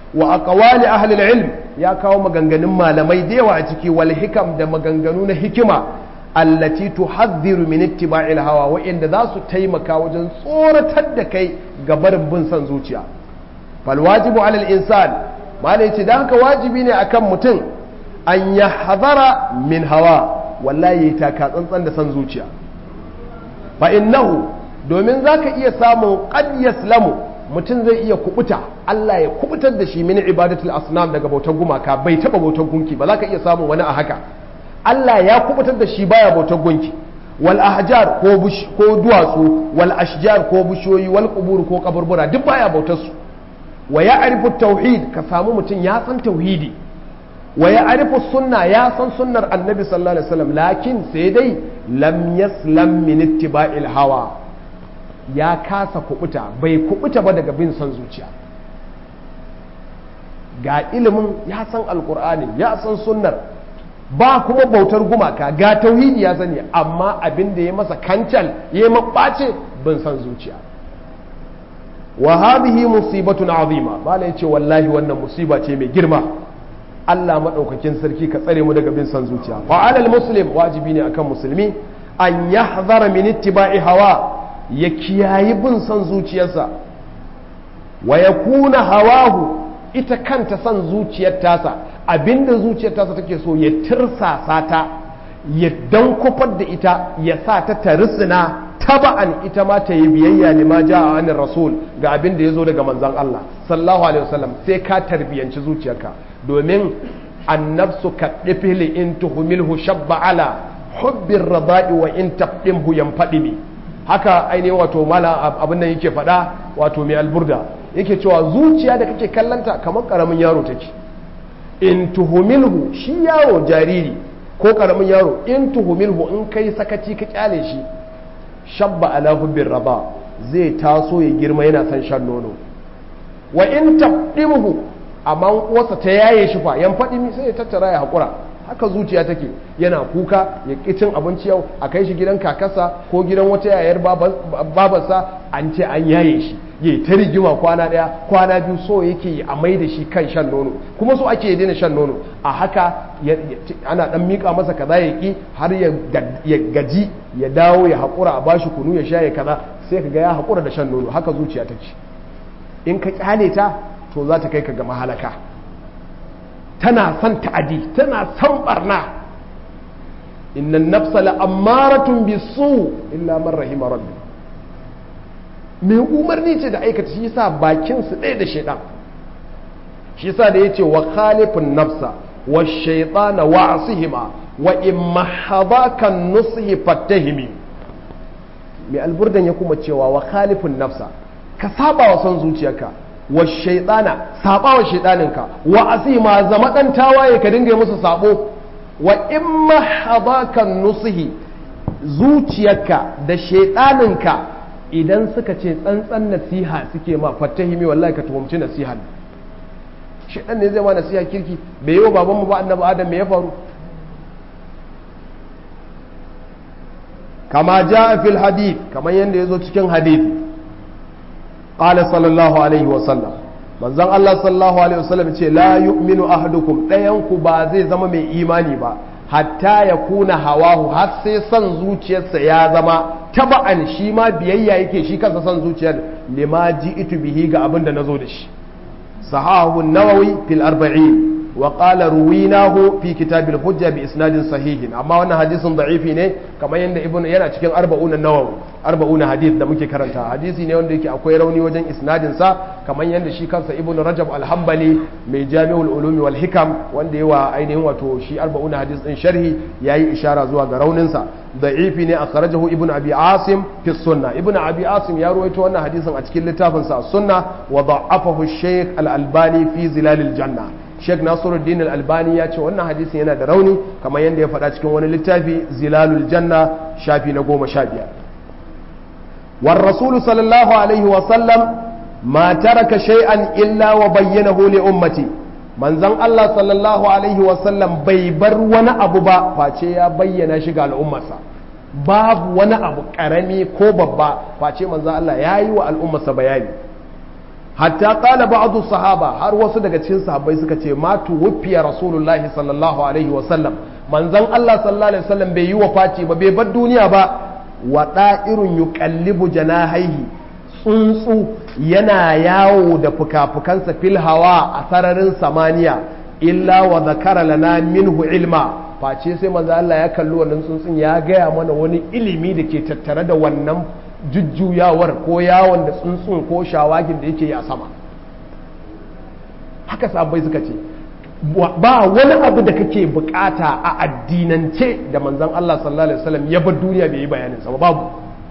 wa aqwali ahli ilm ya kawo maganganun malamai da yawa a ciki wal hikam da maganganu na hikima allati tuhadhiru min ittiba'il hawa wa'inda za su taimaka wajen tsoratar da kai ga barin bin son zuciya fal wajibu alal insan malai ce dan haka wajibi ne akan mutum an yahdhara min hawa wallahi ta ka tsantsan da son zuciya fa innahu domin zaka iya samun qad yaslamu mutum zai iya kubuta Allah ya kubutar da shi min ibadatul asnam daga bautar gumaka bai taba bautar gunki ba zaka iya samun wani a haka Allah ya kubutar da shi baya bautar gunki wal ahjar ko ko duwatsu wal ashjar ko bishiyoyi wal qubur ko kaburbura duk baya bautar su wa ya'rifu tauhid ka samu mutum ya san tauhidi wa ya'rifu sunna ya san sunnar annabi sallallahu alaihi wasallam lakin sai dai lam yaslam min ittiba'il hawa ya kasa kubuta bai kubuta ba daga bin son zuciya ga ilimin ya san alkur'ani ya san sunnar ba kuma bautar gumaka ga tauhidi ya sani amma abin da ya masa kancal ya yi maɓace bin son zuciya wa hadhihi musibatun azima bala yace wallahi wannan musiba ce mai girma Allah madaukakin sarki ka tsare mu daga bin son zuciya fa alal muslim wajibi ne akan musulmi an yahzara min ittiba'i hawa ya kiyayi bin son zuciyarsa wa ya kuna hawahu ita kanta son zuciyar tasa abinda zuciyar tasa take so ya tirsasa ta ya dan kufar da ita ya sa ta tarisina taba'an ita ma ta yi biyayya lima ja a rasul ga abin da ya zo daga manzan Allah sallallahu alaihi wasallam sai ka tarbiyanci zuciyarka domin annabsu ka ɗifili in tuhumilhu shabba ala hubbin rada'i wa in tabdimhu yanfaɗi haka ainihin wato mala abin nan yake faɗa wato mai alburda yake cewa zuciya da kake kallanta kamar karamin yaro take in tuhumilhu shi yaro jariri ko karamin yaro in tuhumilhu in kai sakaci ka kyale shi shabba ala hubbin raba zai taso ya girma yana son shan nono wa in tabdimhu amma uwarsa ta yaye shi fa yan faɗi sai ya tattara ya haƙura haka zuciya take yana kuka ya ƙi cin abinci yau a kai shi gidan kakarsa ko gidan wata yayar babarsa an ce an yaye shi ya ta rigima kwana ɗaya kwana biyu so yake a mai da shi kan shan nono kuma so ake daina shan nono a haka ana ɗan miƙa masa kaza ya ƙi har ya gaji ya dawo ya haƙura a bashi kunu ya sha ya kaza sai ka ga ya haƙura da shan nono haka zuciya take in ka kyale ta to za ta kai ka ga mahalaka tana son ta'adi tana son barna innan nafsa la'ammaratun bisu illa man rahima rabbi mai umarni ce da aikata shi yasa bakin su ɗaya da shaidan shi yasa da yace wa khalifun nafsa wa shaytana wa asihima wa in mahadaka nusihi fattahimi mai alburdan ya kuma cewa wa khalifun nafsa ka saba wa son zuciyarka wa shaidana saba wa shaidaninka wa asima zama dan tawaye ka dinga musu sabo wa imma hadakan nusihi zuciyarka da shaidaninka idan suka ce tsantsan nasiha suke ma fattahimi wallahi ka tuhumci nasiha shaidan ne zai ma nasiha kirki bai yi wa babanmu ba annabi adam me ya faru kama ja fil hadith kamar yadda ya zo cikin hadith qala sallallahu alaihi wa sallam manzon Allah sallallahu alaihi wa sallam ce la yu'minu ahadukum dayan ku ba zai zama mai imani ba hatta ya kuna hawahu har sai son zuciyarsa ya zama taba'an shi ma biyayya yake shi kansa son zuciyar lima ji'tu bihi ga abin da nazo da shi sahahu nawawi fil arba'in وقال رويناه في كتاب الحجة بإسناد صحيح أما وانا حديث ضعيف ne kamar yadda ibn yana cikin arba'una nawawi arba'una hadith da muke karanta hadisi ne wanda yake akwai rauni wajen isnadin sa kamar yadda shi kansa ibn rajab al-hanbali mai jami'ul ulumi wal hikam wanda yawa ainihin wato shi arba'una hadith din sharhi yayi ishara zuwa ga raunin sa da'ifi ne akhrajahu ibn abi asim fi sunna ibn abi asim ya ruwaito wannan hadisin a cikin littafin sa sunna wa da'afahu shaykh al-albani fi zilalil janna Sheikh Nasiruddin Al-Albani ya ce wannan hadisin yana da rauni kamar yadda ya faɗa cikin wani littafi Zilalul Janna shafi na goma sha biyar. War Rasulu sallallahu alaihi wa sallam ma taraka shay'an illa wa bayyanahu li ummati. Manzon Allah sallallahu alaihi wa sallam bai bar wani abu ba face ya bayyana shi ga al'ummarsa. Babu wani abu karami ko babba face manzon Allah ya yi wa al'ummarsa bayani. hatta qala ba'du sahaba har wasu daga cikin sahabbai suka ce ma tuwfiya rasulullahi sallallahu alaihi wa sallam manzon Allah sallallahu alaihi wasallam bai yi wafati ba bai bar duniya ba wa da'irun yuqallibu janahaihi tsuntsu yana yawo da fuka-fukansa fil hawa a sararin samaniya illa wa zakara lana minhu ilma face sai manzo Allah ya kalli wannan tsuntsun ya gaya mana wani ilimi da ke tattare da wannan jujjuyawar ko yawon da tsuntsun ko shawagin da yake yi a sama haka sabai suka ce ba wani abu da kake bukata a addinance da manzon Allah sallallahu alaihi wasallam ya bar duniya bai yi bayanin sa babu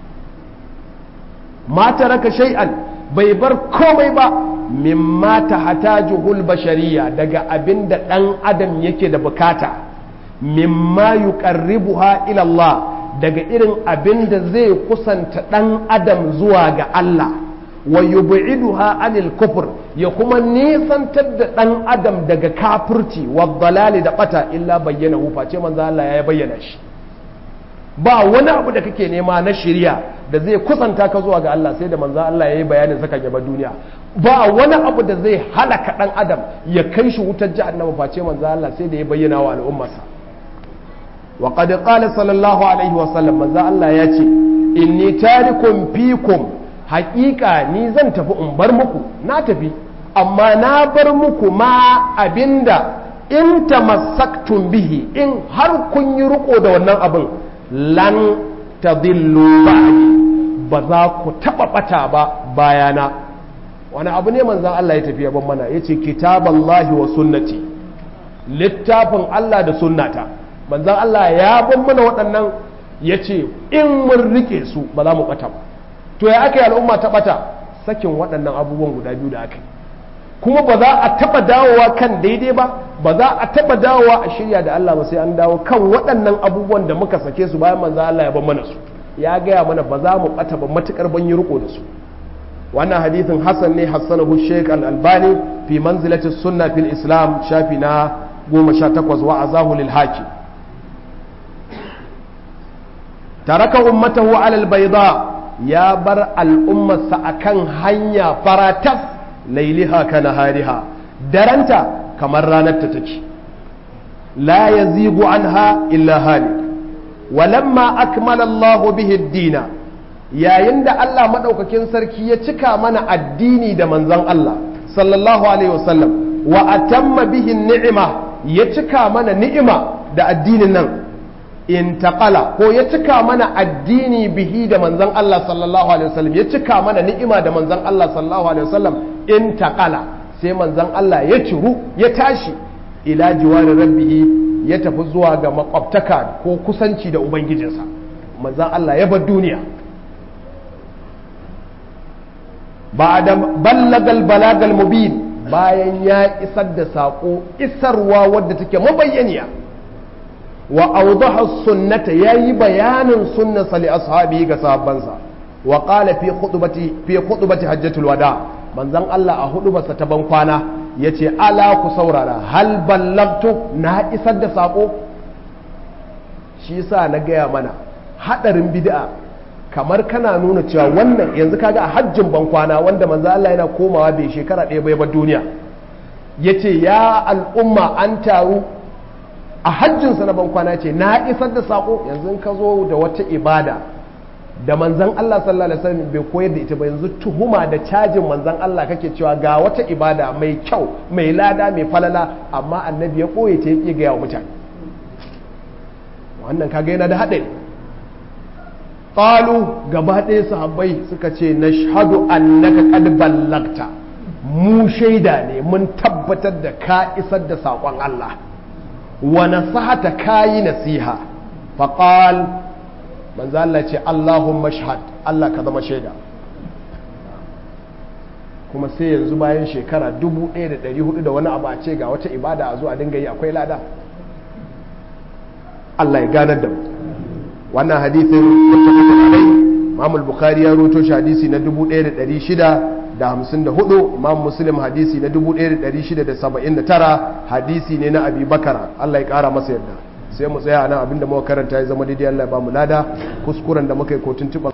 ma taraka shay'an bai bar komai ba mimma tahtajuhul bashariya daga abinda dan adam yake da bukata mimma yuqarribuha ila Allah daga irin abinda zai kusanta dan adam zuwa ga Allah wa yub'iduha anil kufr ya kuma nisantar da dan adam daga kafirci wa dalali da bata illa bayyana hu face manzo Allah ya bayyana shi ba wani abu da kake nema na shirya da zai kusanta ka zuwa ga Allah sai da manzo Allah ya yi bayanin saka gaba duniya ba wani abu da zai halaka dan adam ya kai shi wutar jahannama face manzo Allah sai da ya bayyana wa al'ummarsa wa qad qala sallallahu alaihi wa sallam manzo Allah ya ce inni tarikum fikum haƙiƙa ni zan tafi in bar muku na tafi amma na bar muku ma abinda in tamassaktum bihi in har kun yi riko da wannan abin lan tadillu ba'di ba za ku taba bata ba bayana wani abu ne manzon Allah ya tafi ban mana yace kitaballahi wa sunnati littafin Allah da sunnata manzon Allah ya ban mana waɗannan yace in mun rike su ba za mu bata ba to ya aka yi al'umma ta bata sakin waɗannan abubuwan guda biyu da aka yi kuma ba za a taɓa dawowa kan daidai ba ba za a taɓa dawowa a shirya da Allah ba sai an dawo kan waɗannan abubuwan da muka sake su bayan manzo Allah ya ban mana su ya gaya mana ba za mu ɓata ba matukar ban yi riko da su wannan hadithin Hassan ne hassanahu Sheikh Al-Albani fi manzilati sunna fil Islam shafi na 18 wa azahu lil hakim taraka ummatahu ala al-bayda ya bar al'ummarsa akan hanya faratas lailiha ka nahariha daranta kamar ranar ta take la yazigu anha illa halik walamma akmala Allah bihi ad-dina yayin da Allah madaukakin sarki ya cika mana addini da manzon Allah sallallahu alaihi wasallam wa atamma bihi ni'ima ya cika mana ni'ima da addinin nan intaqala ko ya cika mana addini bihi da manzon Allah sallallahu alaihi wasallam ya cika mana ni'ima da manzon Allah sallallahu alaihi wasallam intaqala sai manzon Allah ya ciru ya tashi ila jiwarin rabbihi ya tafi zuwa ga makwabtaka ko kusanci da ubangijinsa manzon Allah ya bar duniya ba'da ballagal balagal mubin bayan ya isar da sako isarwa wadda take mabayyaniya wa awdaha sunnata yayi bayanin sunnasa li ashabi ga sahabbansa wa qala fi khutbati fi khutbati hajjatul wada manzon Allah a hudubarsa ta ban kwana yace ala ku saurara hal ballagtu na isar da sako shi yasa na gaya mana hadarin bid'a kamar kana nuna cewa wannan yanzu kaga a hajjin ban kwana wanda manzon Allah yana komawa bai shekara ɗaya bai bar duniya yace ya al'umma an taru a hajjinsa na bankwana ce na isar da sako yanzu ka zo da wata ibada da manzan Allah sallallahu alaihi wasallam bai koyar da ita ba yanzu tuhuma da cajin manzan Allah kake cewa ga wata ibada mai kyau mai lada mai falala amma annabi ya koye ta yake ga wa mutane wannan kaga yana da haɗari qalu gaba ɗaya sahabbai suka ce nashhadu annaka qad ballagta mu shaida ne mun tabbatar da ka isar da saƙon Allah wa nasahata kayi nasiha faqal manzo Allah ce Allahumma shahad Allah ka zama shaida kuma sai yanzu bayan shekara 1400 da wani abu a ce ga wata ibada a zo a dinga yi akwai lada Allah ya ganar da mu wannan hadisin muttafaqun alai Imam al-Bukhari ya roto shi hadisi na 1654 Imam Muslim hadisi na 1679 hadisi ne na Abi Bakara Allah ya kara masa yadda sai mu tsaya nan abinda muka karanta ya zama daidai Allah ya ba mu lada kuskuren da muka yi ko tuntuɓa